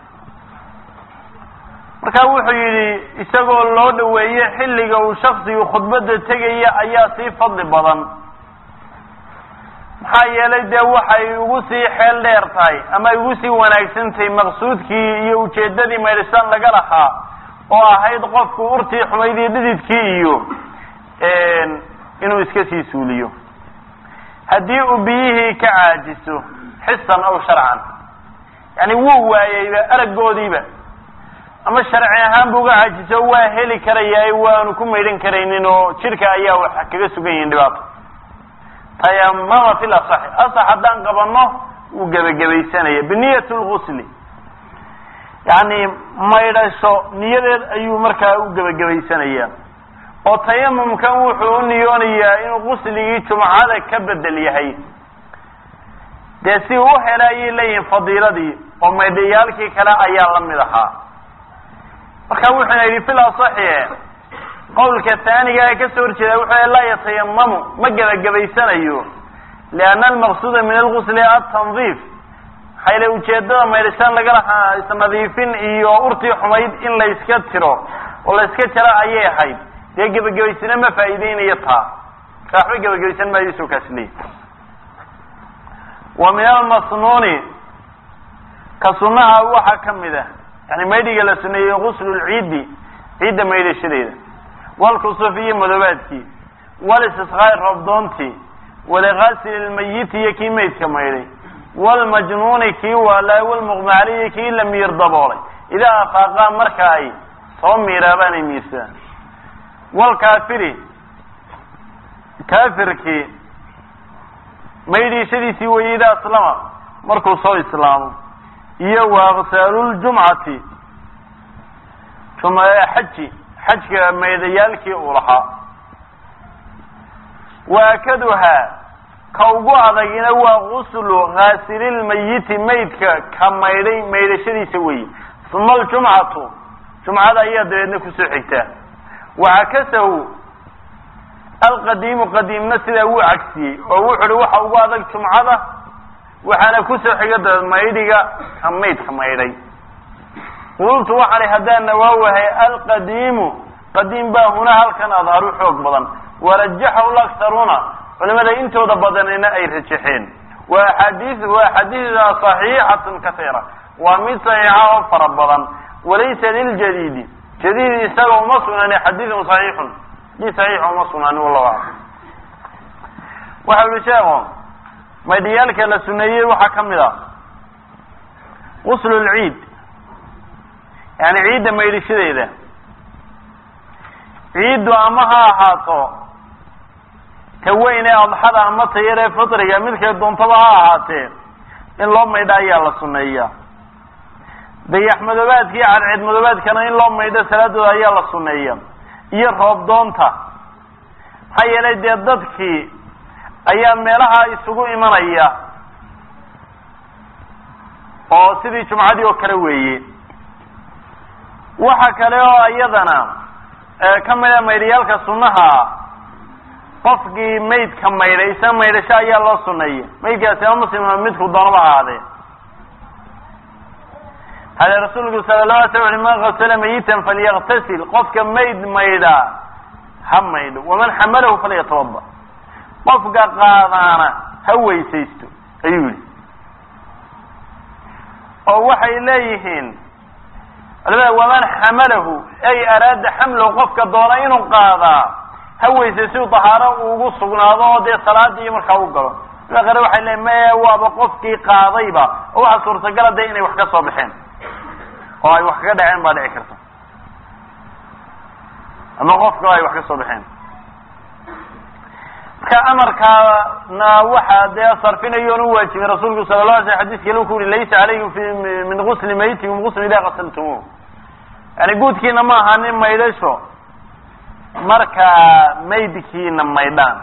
marka wuxuu yidhi isagoo loo dhaweeye xilliga uu shaksigu khudbadda tegaya ayaa sii fadli badan maxaa yeelay dee waxay ugu sii xeel dheer tahay ama ay ugu sii wanaagsan tahay maqsuudkii iyo ujeeddadii maydhashaan laga lahaa oo ahayd qofku urtii xumayd iyo dhididkii iyo inuu iska sii suuliyo haddii uu biyihii ka caajiso xisan aw sharcan yani wuu waayeyba araggoodiiba ama sharci ahaan bu uga caajiso waa heli karayaa waanu ku maydhan karaynin oo jidhka ayaa wax kaga sugan yihin dhibaato tayamama fi lasaxi asax haddaan qabano wuu gebagabaysanaya biniyat lgusli yani maydhasho niyadeed ayuu markaa u gebagabaysanaya oo tayamumkan wuxuu u niyoonayaa inuu gusligii jumcada ka bedel yahay dee si u hela ayay leeyihin fadiiladii oo maydhayaalkii kale ayaa la mid ahaa marka wuxuuna yidhi fil asaxie qawlka taaniga ee kasoo horjeeda wuxuu laa yatayamamu ma gebagabaysanayo lianna almaqsuuda min algusli atandiif maxaa yile ujeedada maydhashaan laga lahaa isnadiifin iyo urtii xumayd in la yska tiro oo la yska jaro ayay ahayd dee gebagabaysana ma faa'iideynayo taa marka waxba gebagabaysan maayo isoo kaas leey wa min almasnuuni ka sunaha waxaa kamid ah yani maydhiga la suneeyey guslu lciidi ciidda maydhashadeeda walkusuf iyo madoobaadkii walistisqaai roobdoontii waliqaasili lmayiti iyo kii maydka maydhay walmajnuuni kii waalaa walmuqmacali iyo kii la miir daboolay idaa afaaqaa marka ay soo miiraabaan ay miirsadaan walkaafiri kaafirkii maydhiishadiisii weeye idaa aslama markuu soo islaamo iyo waaqsaaluljumcati xaji xajka maydayaalkii uu lahaa waakaduhaa ka ugu adagina waa guslu khaasililmayiti maydka ka maydhay maydhashadiisa weeye uma aljumcatu jumcada ayaa dabeedna kusoo xigtaa wacakasahu alqadiimu qadiimna sidaa wuu cagsiyey oo wuxu uhi waxa ugu adag jumcada waxaana kusoo xiga dabeed maydhiga ka maydka maydhay qultu waxaan haddaan nawaawahay alqadiimu qadiim baa huna halkan adharu xoog badan warajaxahu laktaruuna culimada intooda badanina ay rajaxeen wa axaadii wa axaadiida saxiixatun kasiira waa mid saxiixa oo fara badan walaysa liljadiidi jadiid isaga uma sugnaanin xadiidun saxiixun xadiid saxiixa uma sugnaanin wallahu aclam waxa uhi sheeko maydhiyaalka la suneeyey waxaa ka mid a guslu lciid yani ciidda maydhishadeeda ciiddu ama ha ahaato ta weyn ee adxada ama ta yar ee fitriga midkay doontaba ha ahaatee in loo maydho ayaa la suneeyaa dayax madoobaadka iyo cadceed madoobaadkana in loo maydho salaadooda ayaa la suneeya iyo roob doonta maxaa yeelay dee dadkii ayaa meelaha isugu imanaya oo sidii jumcadii oo kale weeye waxa kale oo iyadana ka mida maydhayaalka sunnaha qofkii maydka maydhay isa maydhasho ayaa loo suneeya maydkaasi ama muslima midku doonaba ahaadee hade rasuulku sala la ala sl ui man gasala mayitan falyaktasil qofka mayd maydha ha maydho waman xamalahu falyatawada qofka qaadaana ha weysaysto ayuu yihi oo waxay leeyihiin culamada waman xamalahu ay araada xamlahu qofka doona inuu qaadaa ha weysay si dahaaro ugu sugnaado oo dee salaadii iyo markaa u galo ila qare waxay leeyiin maya waaba qofkii qaadayba oo waxaa suurtagala dee inay wax ka soo baxeen oo ay wax kaga dhaceen baa dhici karta ama qofka ay wax ka soo baxeen marka amarkaana waxaa dee sarfinayoon u waajibay rasuulku sala la alay sl xadiiska lu ku uri laysa calaykum fi min gusli maytikum gusl idaa qasaltumuuh yani guudkiina ma ahanin maydhasho markaa maydkiina maydhaan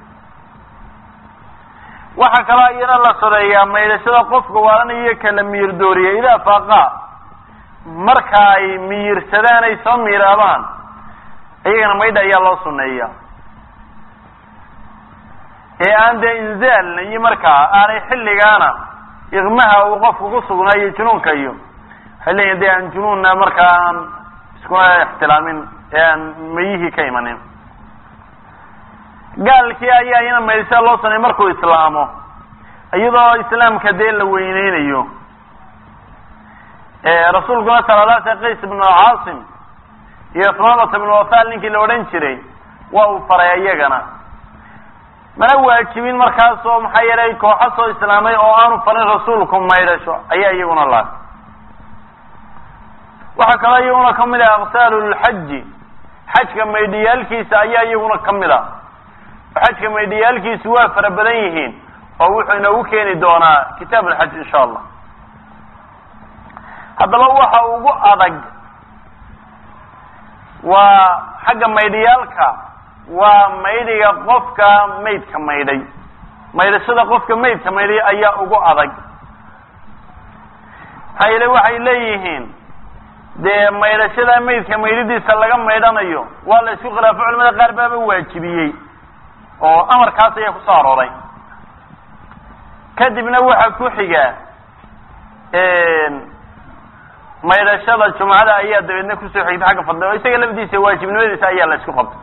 waxaa kaloo iyana la soreeyaa maydhashada qofka waalanaiyo kala miyir dooriya idaa faaqa marka ay miyirsadaan ay soo miiraabaan iyagana maydha ayaa loo suneeya ee aan dee inzaalna iyo markaa aanay xilligaana iqmaha uu qofku ku sugnaayo junuunka iyo waxay leeyihin de aan junuunna markaa aan iskuna ixtilaamin ee aan mayihii ka imanin gaalkii ayaa iyana maydhashada loo suneeya markuu islaamo iyadoo islaamka dee la weyneynayo rasuulkuna sala la sl qays ibnu caasim iyo sumamata ibnu wafal ninkii la odhan jiray waa uu faray iyagana mana waajibin markaasoo maxaa yeelay kooxa soo islaamay oo aanu farin rasuulku maydhasho ayaa iyaguna laha waxaa kaloo iyaguna kamid ah aksaalu lxaji xajka maydhiyaalkiisa ayaa iyaguna kamid a xajka maydhiyaalkiisu waa fara badan yihiin oo wuxuu inoogu keeni doonaa kitaab alxaj insha allah haddaba waxa ugu adag waa xagga maydhiyaalka waa maydhiga qofka maydka maydhay maydhashada qofka maydka maydhay ayaa ugu adag maxaa yeele waxay leeyihiin dee maydhashada maydka maydhidiisa laga maydhanayo waa la isku khilaafo culamada qaar baaba waajibiyey oo amarkaas ayaa kusoo arooray kadibna waxaa ku xiga maydhashada jumcada ayaa dabeedna kusoo xigta xagga fadli oo isaga lafdiisa waajibnimadiisa ayaa la isku qabtay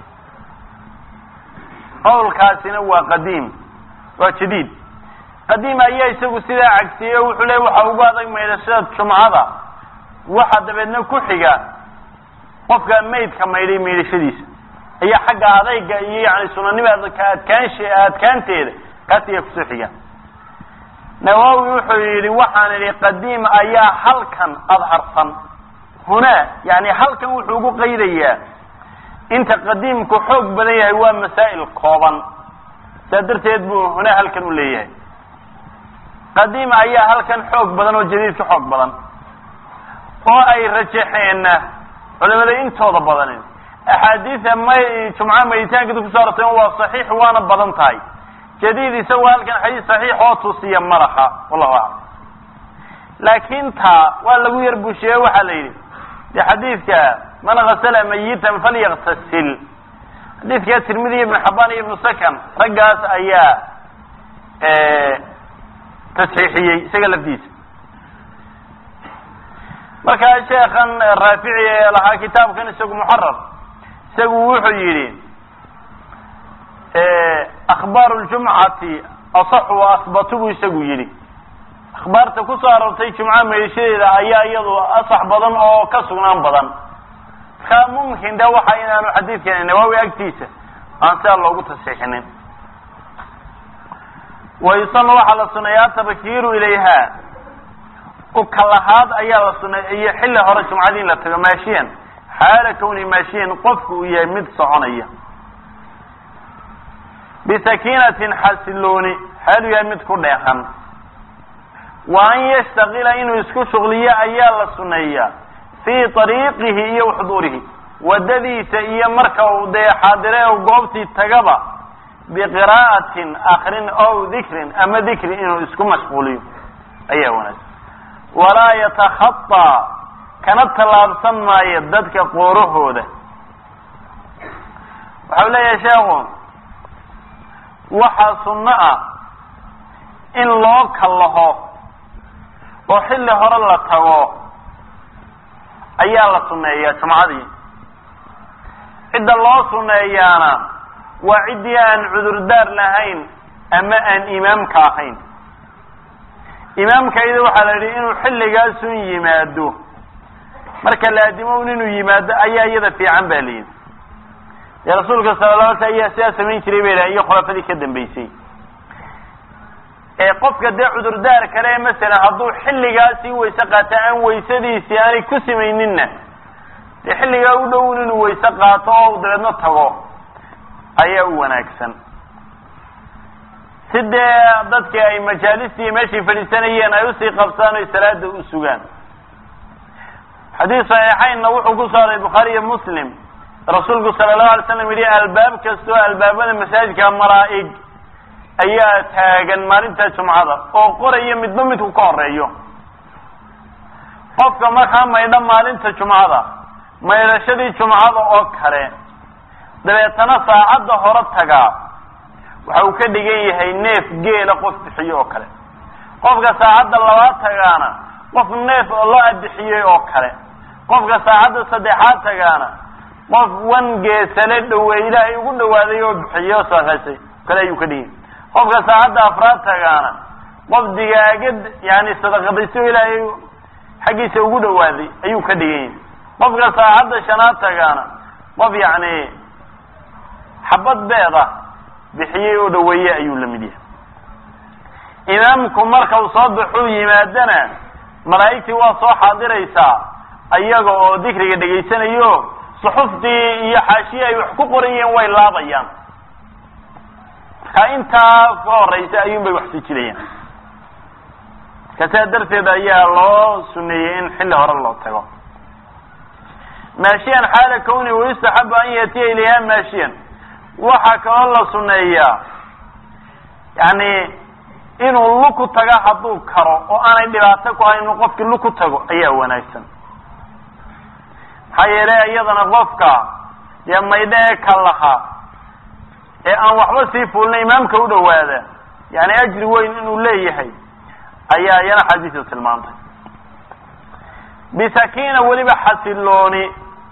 qawlkaasina waa qadiim waa jadiid qadiim ayaa isagu sidaa cagsiyey oo wuxuu leey waxa ugu adag maydhashada jumcada waxa dabeedna ku xiga qofka maydka maydhay maydhashadiisa ayaa xagga adayga iyo yani sunanimada ka adkaansh adkaanteeda kaas ayaa kusoo xiga nawowi wuxuu yidhi waxaan idhi qadiim ayaa halkan adharsan hunaa yani halkan wuxuu ugu qaydayaa inta qadiimku xoog badan yahay waa masaa'il kooban saa darteed buu hunaa halkan u leeyahay qadiim ayaa halkan xoog badan oo jadiid ka xoog badan oo ay rajaxeenna culimada intooda badanin axaadiida may jumca mayitaankeeda kuso arortay waa saxiix waana badan tahay jadiid isagoo halkan xadiis saxiix oo tusiya madaxa wallahu aclam laakin taa waa lagu yar busheeye waxaa la yidhi de xadiidka man gasala mayitan falyaktasil xadiidka tirmidi ibnu xabaan iyo ibnu sakan raggaas ayaa tasxiixiyey isaga lafdiisa markaa sheekan raafici ee lahaa kitaabkan isagu muxarar isagu wuxuu yidhi akhbaaru ljumcati asaxu wa asbatu buu isagu yidhi akhbaarta kusoo aroortay jumca meeshadeeda ayaa iyadu asax badan oo ka sugnaan badan markaa mumkin de waxa inaanu xadiidkani nawaawi agtiisa aan sidaa loogu tasxiixinin wayusana waxaa la suneeyaa tabkiiru ilayha ukalahaad ayaa la suneeya iyo xilli hore jumcadii in la tago maashiyan xaala kawni maashiyan qofku uu yahay mid soconaya bisakiinatin xasilooni xaalu yahay mid ku dheehan wa an yashtaqila inuu isku shuqliyo ayaa la suneeyaa fii ariiqihi iyo waxduurihi wadadiisa iyo marka uu dee xaadire u goobtii tagaba biqiraa'atin akrin ow dikrin ama dikri inuu isku mashquuliyo ayaa wanaagsan walaa yatakhaطaa kana tallaabsan maayo dadka qoorahooda waxau leeyahay sheekhu waxaa sunno ah in loo kallaho oo xilli hore la tago ayaa la suneeyaa jumcadii cidda loo suneeyaana waa ciddii aan cudurdaar lahayn ama aan imaamka ahayn imaamka iyada waxaa la yidhi inuu xilligaasun yimaado marka laadimo un inuu yimaado ayaa iyada fiican ba layidhi dee rasuulka sala la alay sl ayaa sidaa samayn jiray bay lahay iyo khulafadii ka dambeysay ee qofka dee cudurdaar kale masalan hadduu xilligaasii wayse qaato aan waysadiisii aanay ku samayninna dee xilligaa u dhown inuu wayse qaato oo dabeedna tago ayaa u wanaagsan si dee dadkii ay majaalistii meeshay fadhiisanayeen ay usii qabsaan oy salaada u sugaan xadiis saxiixaynna wuxuu ku saaray bukhaari iyo muslim rasuulku sala lahu alay slam yidhi albaab kastoo albaabada masaajidka malaa'ig ayaa taagan maalinta jumcada oo qoraya midba midku ka horeeyo qofka markaa maydha maalinta jumcada maydhashadii jumcada oo kale dabeetana saacadda hore tagaa waxa uu ka dhigan yahay neef geela qof bixiyo oo kale qofka saacadda labaad tagaana qof neef loo abixiyey oo kale qofka saacadda saddexaad tagaana qof wan geesale dhawe ilaahay ugu dhawaaday oo bixiyo saasay kale ayuu ka dhigan qofka saacadda afraad tagaana qof digaagad yani sadaqadayso ilaahay xaggiisa ugu dhawaaday ayuu ka dhigan yahay qofka saacadda shanaad tagaana qof yacni xabad beeda bixiyey oo dhaweeye ayuu la mid yahay imaamku marka uu soo baxuu yimaadana malaa'igtii waa soo xaadiraysaa ayaga oo dikriga dhegaysanayo suxuftii iyo xaashiye ay wax ku qorayeen way laabayaan marka intaa ka horeysa ayuun bay wax sijinayaan marka sidaa darteed ayaa loo suneeyey in xilli hore loo tago maashiyan xaala kawni wayustaxabu an yatiya ilayha maashiyan waxaa kaloo la suneeyaa yani inuu luku taga hadduu karo oo aanay dhibaato ku hayn inuu qofkii luku tago ayaa wanaagsan maxaa yeelay iyadana qofka dee maydho ee kalaha ee aan waxba sii fuulna imaamka u dhawaada yani ajri weyn inuu leeyahay ayaa iyana xadiisa tilmaantay bisakiina weliba xasilooni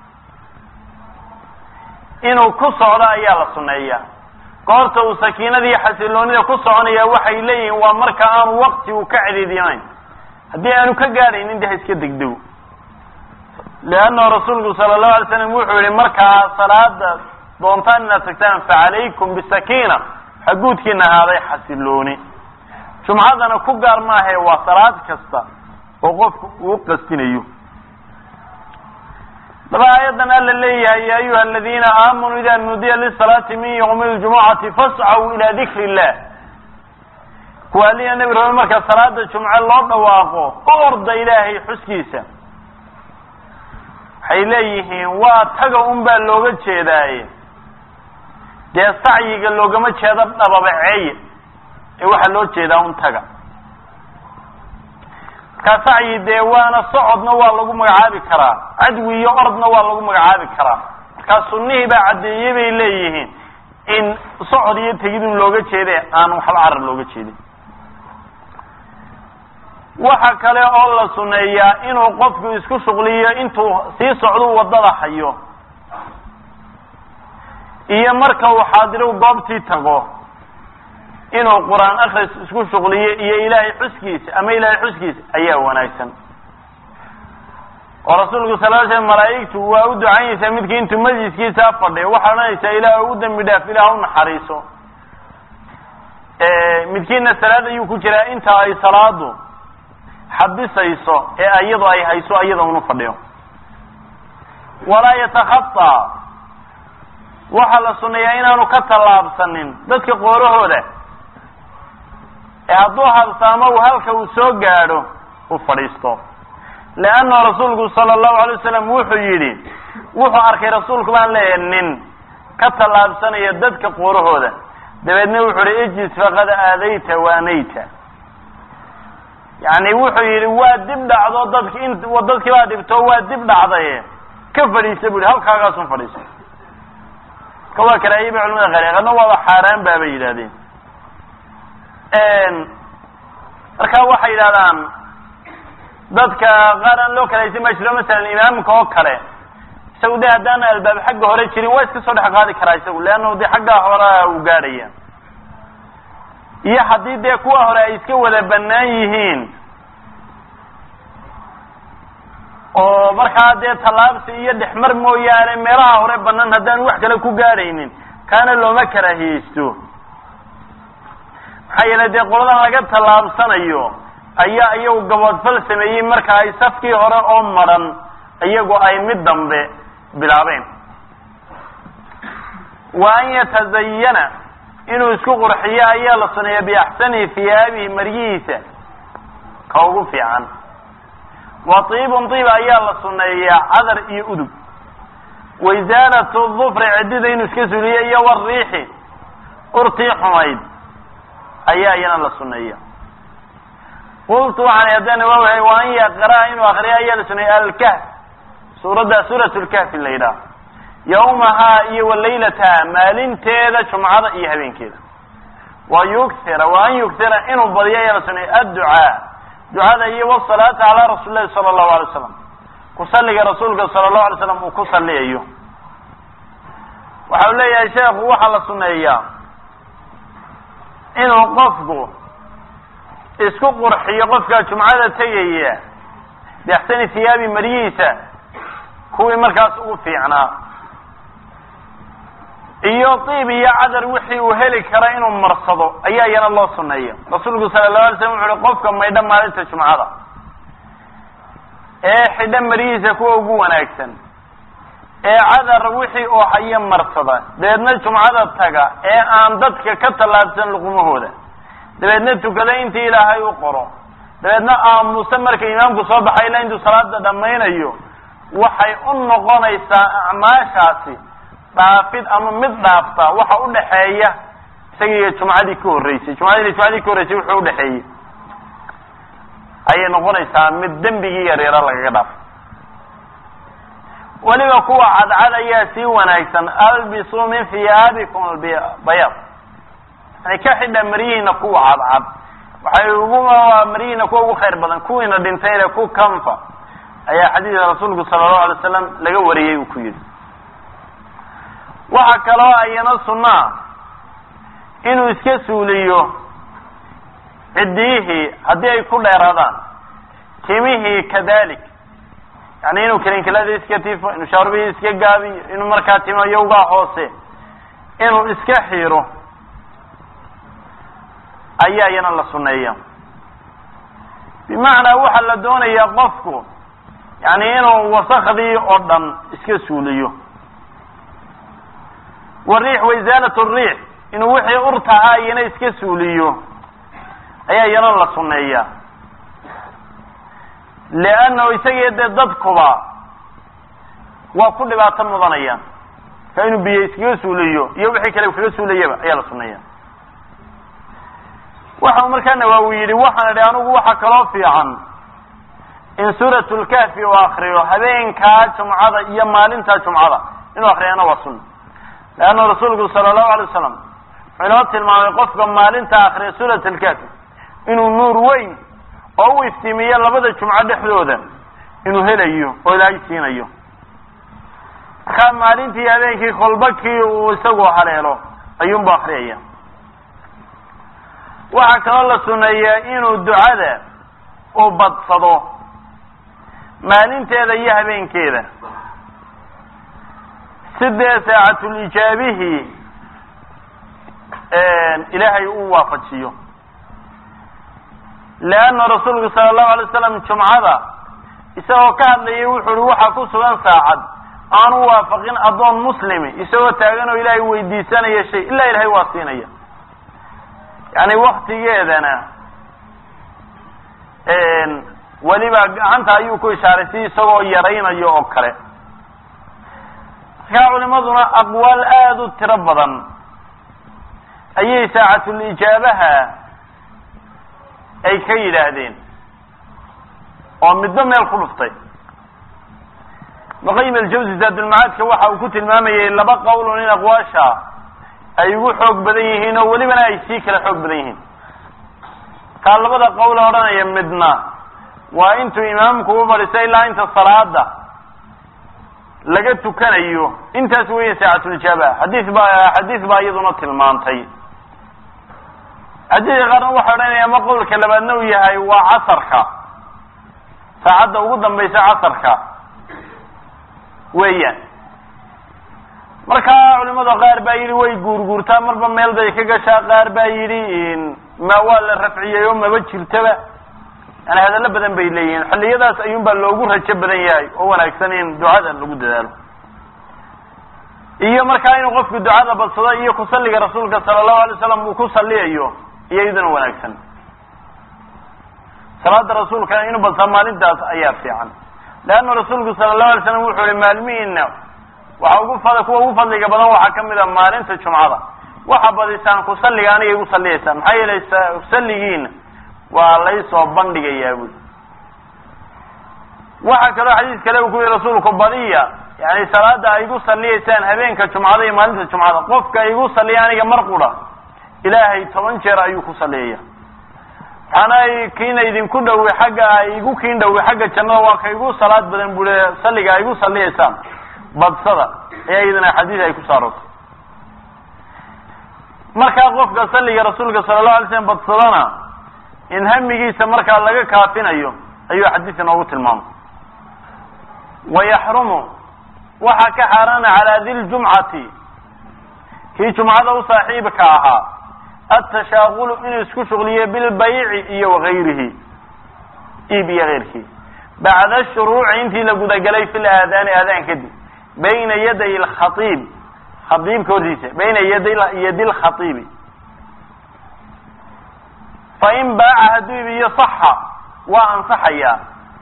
inuu ku socdo ayaa la suneeyaa goorta uu sakiinadii xasiloonida ku soconaya waxay leeyihiin waa marka aanu wakti uu ka cediidinayn haddii aanu ka gaadhaynin de ha iska degdego leannahu rasuulku sala allahu alay slam wuxuu yihi markaa salaada doontaan inaad tagtaan facalaykum bisakiina waxaa guudkiina ahaaday xasilooni jumcadana ku gaar maahae waa salaad kasta oo qofku uu qastinayo daba aayadan alla leeyahay ya ayuha aladiina aamanuu ida nudiya lisalaati min ywmi ljumucati fascaw ila dikri illah kuwaaliya nebi rabe marka salaada jumce loo dhawaaqo u orda ilaahay xuskiisa waxay leeyihiin waa taga un baa looga jeedaaye dee sacyiga loogama jeedo dhababaceeye ee waxaa loo jeedaa un taga markaa sacyi dee waana socodna waa lagu magacaabi karaa cadwi iyo ordna waa lagu magacaabi karaa markaa sunnihii baa caddeeyey bay leeyihiin in socod iyo tegidun looga jeede aan waxba carar looga jeedin waxa kale oo la suneeyaa inuu qofku isku shuqliyo intuu sii socdu waddada hayo iyo marka uu xaadiro goobtii tago inuu qur-aan akris isku shuqliyo iyo ilaahay xuskiisa ama ilaahay xuskiisa ayaa wanaagsan oo rasuulku sal l slam malaa'igtu waa u ducaynaysaa midkii intuu majliskiisa fadhiyo waxaa odhanaysaa ilaah u dambi dhaaf ilaah u naxariiso midkiina salaad ayuu ku jiraa inta ay salaadu xabisayso ee iyadu ay hayso iyada unu fadhiyo walaa yatakhataa waxaa la sunneeyaa inaanu ka tallaabsanin dadka qoorahooda ee hadduu habsaamo uu halka uu soo gaadho uu fadhiisto leanna rasuulku sala allahu alay wasalam wuxuu yidhi wuxuu arkay rasuulku baan leeyahay nin ka tallaabsanaya dadka qoorahooda dabeedna wuxuu yihi ijlis faqad aadayta waanayta yani wuxuu yidhi waa dib dhacdo dadki in dadkii baa dhibto waa dib dhacdaye ka fadhiisa bu yihi halkaagaasun fadhiisa ka waa karaahiye bay culamada qaar qadna waaba xaaraan baabay yidhahdeen marka waxay yidhahdaan dadka qaar aan loo kalaysan baa jiro masalan imaamka oo kale isagu de haddaan albaab xagga hore jirin waa iska soo dhex qaadi karaa isagu leanna de xaggaa horea uu gaadhaya iyo haddii dee kuwa hore ay iska wada banaan yihiin oo markaa dee tallaabsi iyo dhexmar mooyaane meelaha hore banaan haddaan wax kale ku gaadhaynin kaana looma karaahiyeysto maxaa yeele dee qoladan laga tallaabsanayo ayaa iyagu gaboodfal sameeyey marka ay safkii hore oo madran iyagu ay mid dambe bilaabeen wa an yatazayana inuu isku qurxiyo ayaa la suneeya biaxsani hiyaabihi maryihiisa ka ugu fiican wa tiibun tiib ayaa la suneeyaa cadar iyo udug waisaalatu dufri ciddida inuu iska suliyo iyo wariixi urtii xumayd ayaa iyana la suneeya qultu waxaan haddana waa wahay wa an yaqraa inuu akriyo ayaa la suneeya alkahf suuradda suurat lkahfi la yidhaah yawmahaa iyo wa laylataha maalinteeda jumcada iyo habeenkeeda wa yughira wa an yughira inuu badiyo ayaa la suneeya adducaa ducada iyo wasalaata calaa rasuuli lahi sala allahu alay slam kusaliga rasuulka sala allahu alay slam uu ku saliyayo waxa u leeyahay sheekhu waxaa la suneeyaa inuu qofku isku qurxiyo qofka jumcada tegaya biaxsani hiyaabi maryihiisa kuwii markaas ugu fiicnaa iyo tiib iyo cadar wixii uu heli kara inuu marsado ayaa iyana loo suneeya rasuulku sala allahu alay slam wuxu uhi qofka maydha maalinta jumcada ee xidha maryihiisa kuwa ugu wanaagsan ee cadar wixii uu hayo marsada dabeedna jumcada taga ee aan dadka ka tallaabsan luqumahooda dabeedna tukada intii ilaahay u qoro dabeedna aamusa marka imaamku soo baxay ilaa intuu salaada dhammaynayo waxay u noqonaysaa acmaashaasi dhaafid ama mid dhaafta waxa udhaxeeya isaga iyo jumcadii ka horreysay jumcadii jumcadii ka horreysay wuxuu udhaxeeyey ayay noqonaysaa mid dembigii yaryara lagaga dhaafo weliba kuwa cadcad ayaa sii wanaagsan albisuu min hiyaabikum albayaad yani ka xidha maryihiina kuwa cadcad waxay ugu maryihiina kuwa ugu khayr badan kuwiina dhintayne ku kanfa ayaa xadiidka rasuulku sala allahu alay slam laga wariyey uu ku yidhi waxa kaloo ayana sunnaa inuu iska suuliyo ciddiyihii haddii ay ku dheeraadaan timihii kadalik yani inuu kelinkilada iska tifo inuu shaarbihii iska gaabiyo inuu markaa timo yowgaa hoose inuu iska xiiro ayaa iyana la sunneeya bimacnaa waxaa la doonayaa qofku yani inuu wasakdii oo dhan iska suuliyo wariix waisaalat riix inuu wixii urtahaa iyana iska suuliyo ayaa iyana la sunneeyaa leannahu isagii dee dadkuba waa ku dhibaato mudanayaan ka inuu biyo iskaga suuliyo iyo wixii kale kaga suulayaba ayaa la sunneeya waxa uu markaa nawaawi yidhi waxaan idhi anigu waxa kaloo fiican in suurat lkahfi uu akriyo habeenkaa jumcada iyo maalintaa jumcada inuu akriyana waa sunna leanna rasuulku sala allahu alay wasalam wuxuu inoo tilmaamay qofka maalinta akriya suurat alkahfi inuu nuur weyn oo u iftiimiyo labada jumco dhexdooda inuu helayo oo ilaahay siinayo markaa maalintii habeenkii kolba kii uu isagu haleelo ayuunbu akriyaya waxaa kaloo la suneeyaa inuu ducada u badsado maalinteeda iyo habeenkeeda sidee saacatulijaabihii ilaahay u waafajiyo leanna rasuulku sala allahu alay slam jumcada isagoo ka hadlayay wuxuu uhi waxaa ku sugan saacad aan u waafaqin addoon muslimi isagoo taagan oo ilaahay weydiisanaya shay ilaa ilahay waa siinaya yani waktigeedana weliba gacanta ayuu ku ishaaray si isagoo yaraynayo oo kale markaa culimaduna aqwaal aada u tiro badan ayay saacatulijaabaha ay ka yidhaahdeen oo midba meel ku dhuftay ibnuqayim aljawzi zaadulmacaadka waxa uu ku tilmaamayay laba qowlun in aqwaasha ay ugu xoog badan yihiin oo welibana ay sii kala xoog badan yihiin kaa labada qowl odhanaya midna waa intuu imaamku u fadhiisto ilaa inta salaada laga tukanayo intaas weya saacatulijaaba xadiis baa xadiis baa iyaduna tilmaantay xadiiska qaarna waxa odhanaya ama qowlka labaadna uu yahay waa casarka saacadda ugu dambaysa casarka weeyaan markaa culimada qaar baa yidhi way guurguurtaa marba meel bay ka gashaa qaar baa yidhi ma waa la rafciyey oo maba jirtaba yani hadallo badan bay leeyihiin xilliyadaas ayuun baa loogu rajo badan yahay oo wanaagsan in ducada lagu dadaalo iyo markaa inuu qofku ducada badsado iyo kusalliga rasuulka sala allahu alay slam uu ku salliyayo iyo iyaduna wanaagsan salaada rasuulka inuu badsado maalintaas ayaa fiican leanna rasuulku sala allahu alay slam wuxuu ihi maalmihiina waxa ugu fad kuwa ugu fadliga badan waxaa kamid a maalinta jumcada waxa badisaan kusalliga anigay gu salliyaysaan maxaa yeelay salligiina waa laysoo bandhigayaa buy waxaa kaloo xadiis kale uu ku yihi rasuulku badiya yani salaada ay igu salliyaysaan habeenka jumcada iyo maalinta jumcada qofka igu salliya aniga mar qura ilaahay toban jeer ayuu ku salliyaya waxaana kiina idinku dhowi xagga ay igu kiin dhowi xagga jannada waa ka igu salaad badan bule salliga ay igu salliyaysaan badsada ayaa iyadana xadiis ay ku saarotay markaa qofka salliga rasuulka sala allahu alay slam badsadana in hamigiisa markaa laga kaafinayo ayuu xadiidka noogu tilmaamay wayaxrumu waxaa ka xaaraana calaa di ljumcati kii jumcada u saaxiibka ahaa atashaaqulu inuu isku shuqliyo bilbayci iyo wagayrihi iib iyo keyrkii bacda shuruuci intii la gudagelay fi laadaani aadaan kadib bayna yaday lkhaiib khaiibka hortiisa bayna yaday yadi lkhaiibi fain baaca hadduu ibiyo saxa waa ansaxayaa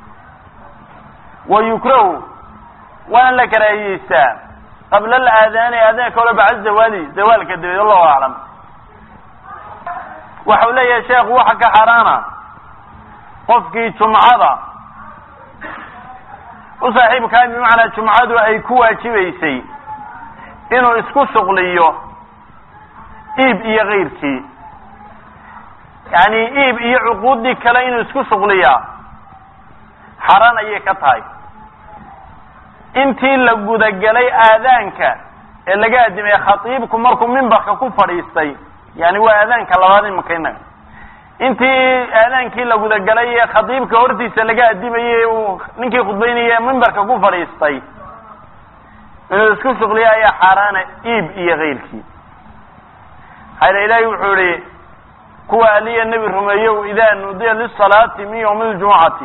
wa yukrahu waana la karaahiyeystaa qabla alaadaani aadaanka hore bacda zawaali zawaalka dabeed allahu aclam waxau leeyahay sheekhu waxa ka xaaraana qofkii jumcada u saaxiibkaa bimacnaa jumcadu ay ku waajibaysay inuu isku shuqliyo iib iyo kayrkii yani iib iyo cuquuddii kale inuu isku shuqliyaa xaraan ayay ka tahay intii la gudagelay aadaanka ee laga adimay khatiibku markuu mimbarka ku fadhiistay yani waa aadaanka labaad imaka inaga intii aadaankii la gudagalay ee khatiibka hortiisa laga adimayey uu ninkii khudbaynaya mimbarka ku fadhiistay inuu isku shuqliya ayaa xaaraana iib iyo kayrkii hayla ilaahi wuxuu ihi kuwa aliya nebi rumeeyow idaa nudiya lisalaati min ywmi ljumucati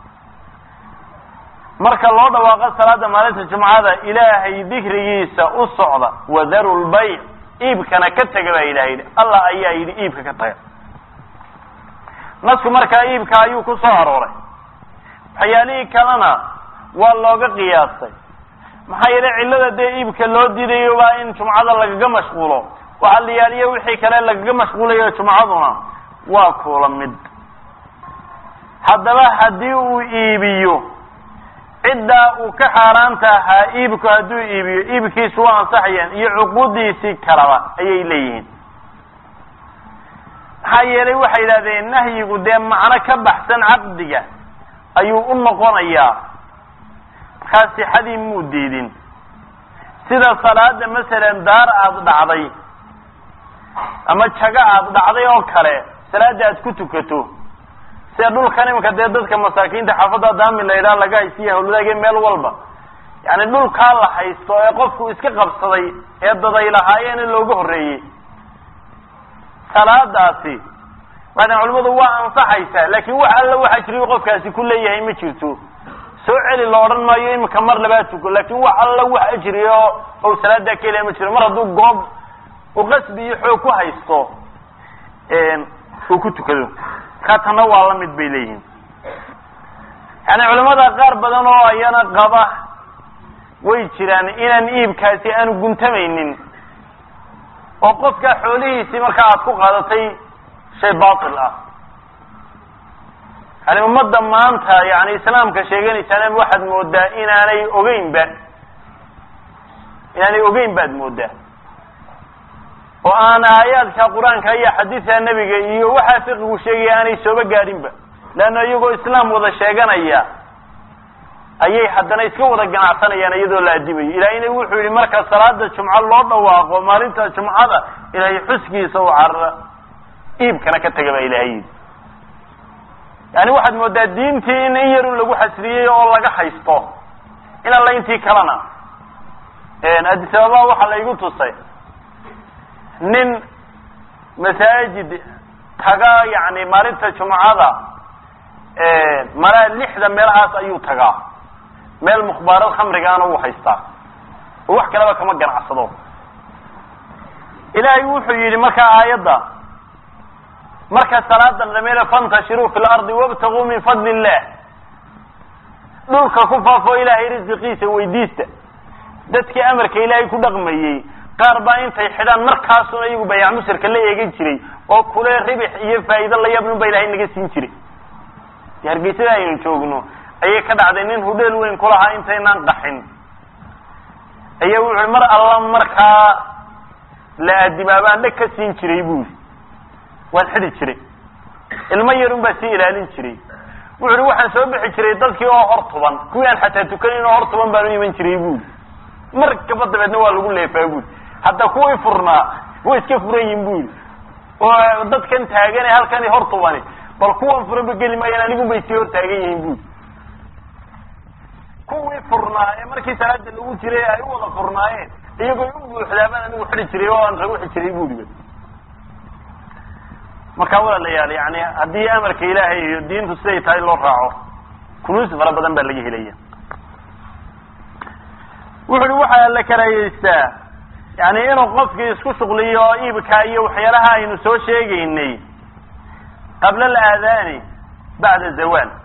marka loo dhawaaqo salaada maalinta jumcada ilaahay dikrigiisa u socda wadaru lbayc iibkana ka tega baa ilahay yidhi allah ayaa yidhi iibka ka taga nasku markaa iibka ayuu ku soo arooray waxyaalihii kalena waa looga qiyaastay maxaa yeelay cillada dee iibka loo diidayo waa in jumcada lagaga mashquulo waxaa la yaaliyo wixii kale lagaga mashquulayo jumcaduna waa kula mid haddaba haddii uu iibiyo ciddaa uu ka xaaraanta ahaa iibku hadduu iibiyo iibkiisu waa ansaxayaan iyo cuquudiisii kalaba ayay leeyihiin maxaa yeelay waxay yidhahdeen nahyigu dee macno ka baxsan caqdiga ayuu u noqonayaa markaa sixadii muu diidin sida salaada masalan daar aada dhacday ama jago aada dhacday oo kale salaada aad ku tukato sida dhulkan imanka dee dadka masaakiinta xaafadda daami la yidhaha laga haysiya hawladaage meel walba yani dhulkaa la haysto ee qofku iska qabsaday ee daday lahaayeen in looga horreeyey salaadaasi waxay culimadu waa ansaxaysaa laakin wax alla waxa jiriy qofkaasi ku leeyahay ma jirto soo celi la odhan maayo imika mar labaad tuko laakin wax alla wax ajri oo ou salaadaa ka helaya ma jiro mar hadduu goob u qasbi iyo xoog ku haysto uu ku tukado ka tanna waa la mid bay leeyihiin yani culamada qaar badan oo ayana qaba way jiraan inaan iibkaasi aanu guntamaynin oo qofka xoolihiisii markaa aad ku qaadatay shay batil ah yani ummadda maanta yani islaamka sheeganaysaana waxaad moodaa inaanay ogeynba inaanay ogeyn baad moodaa oo aan aayaadka qur-aanka iyo xadiidka nebiga iyo waxaa fiqigu sheegaya aanay sooba gaadhinba leanna iyagoo islaam wada sheeganaya ayay haddana iska wada ganacsanayaan iyadoo la adimayo ilaahayna wuxuu yihi marka salaada jumco loo dhawaaqo maalinta jumcada ilaahay xuskiisa u carara iibkana ka taga baa ilaahay yidhi yani waxaad moodaa diintii in in yarun lagu xasriyey oo laga haysto in alla intii kalena addis ababa waxaa la igu tusay nin masaajid taga yani maalinta jumcada malaa lixda meelahaas ayuu tagaa meel mukhbaarad khamrigaana uu haystaa oo wax kaleba kama ganacsado ilaahay wuxuu yidhi markaa aayadda marka salaada dhameele fantashiruu fi lardi wabtaguu min fadli illah dhulka ku faafo ilaahay risiqiisa weydiista dadkii amarka ilaahay ku dhaqmayey qaar baa intay xidhaan markaasuna iyagu bayac musirka la eegan jiray oo kule ribix iyo faa'iido la yaabnin ba ilahay naga siin jiray de hargeysada aynu joogno ayay ka dhacday nin hudheel weyn kulahaa intaynaan qaxin ayaa wuxu mar alla markaa la adimaabaan dheg ka siin jiray buuri waan xidi jiray ilmo yarun baa sii ilaalin jiray wuxu uhi waxaan soo bixi jiray dadkii oo hor tuban kuwii aan xataa tukanin oo hor tuban baan u iman jiray buuri markaba dabeedna waa lagu leefaa buuri hadda kuwii furnaa way iska furan yihin buuri oo dadkan taagan ee halkani hor tubani bal kuwan furanba geli maayaan anigun bay sii hor taagan yihiin buuri kuwii furnaa ee markii salaada lagu jiray ay u wada furnaayeen iyagoo u buuxdaabaan anigu xidi jiray oo aan ragu xi jiray buuriba marka walaalayaal yani haddii amarka ilaahay iyo diintu siday tahay loo raaco kunuusi fara badan baa laga helaya wuxu uhi waxaa la karayeystaa yani inuu qofkii isku shuqliyo iibka iyo waxyaalaha aynu soo sheegaynay qabla alaadaani bacda zawaal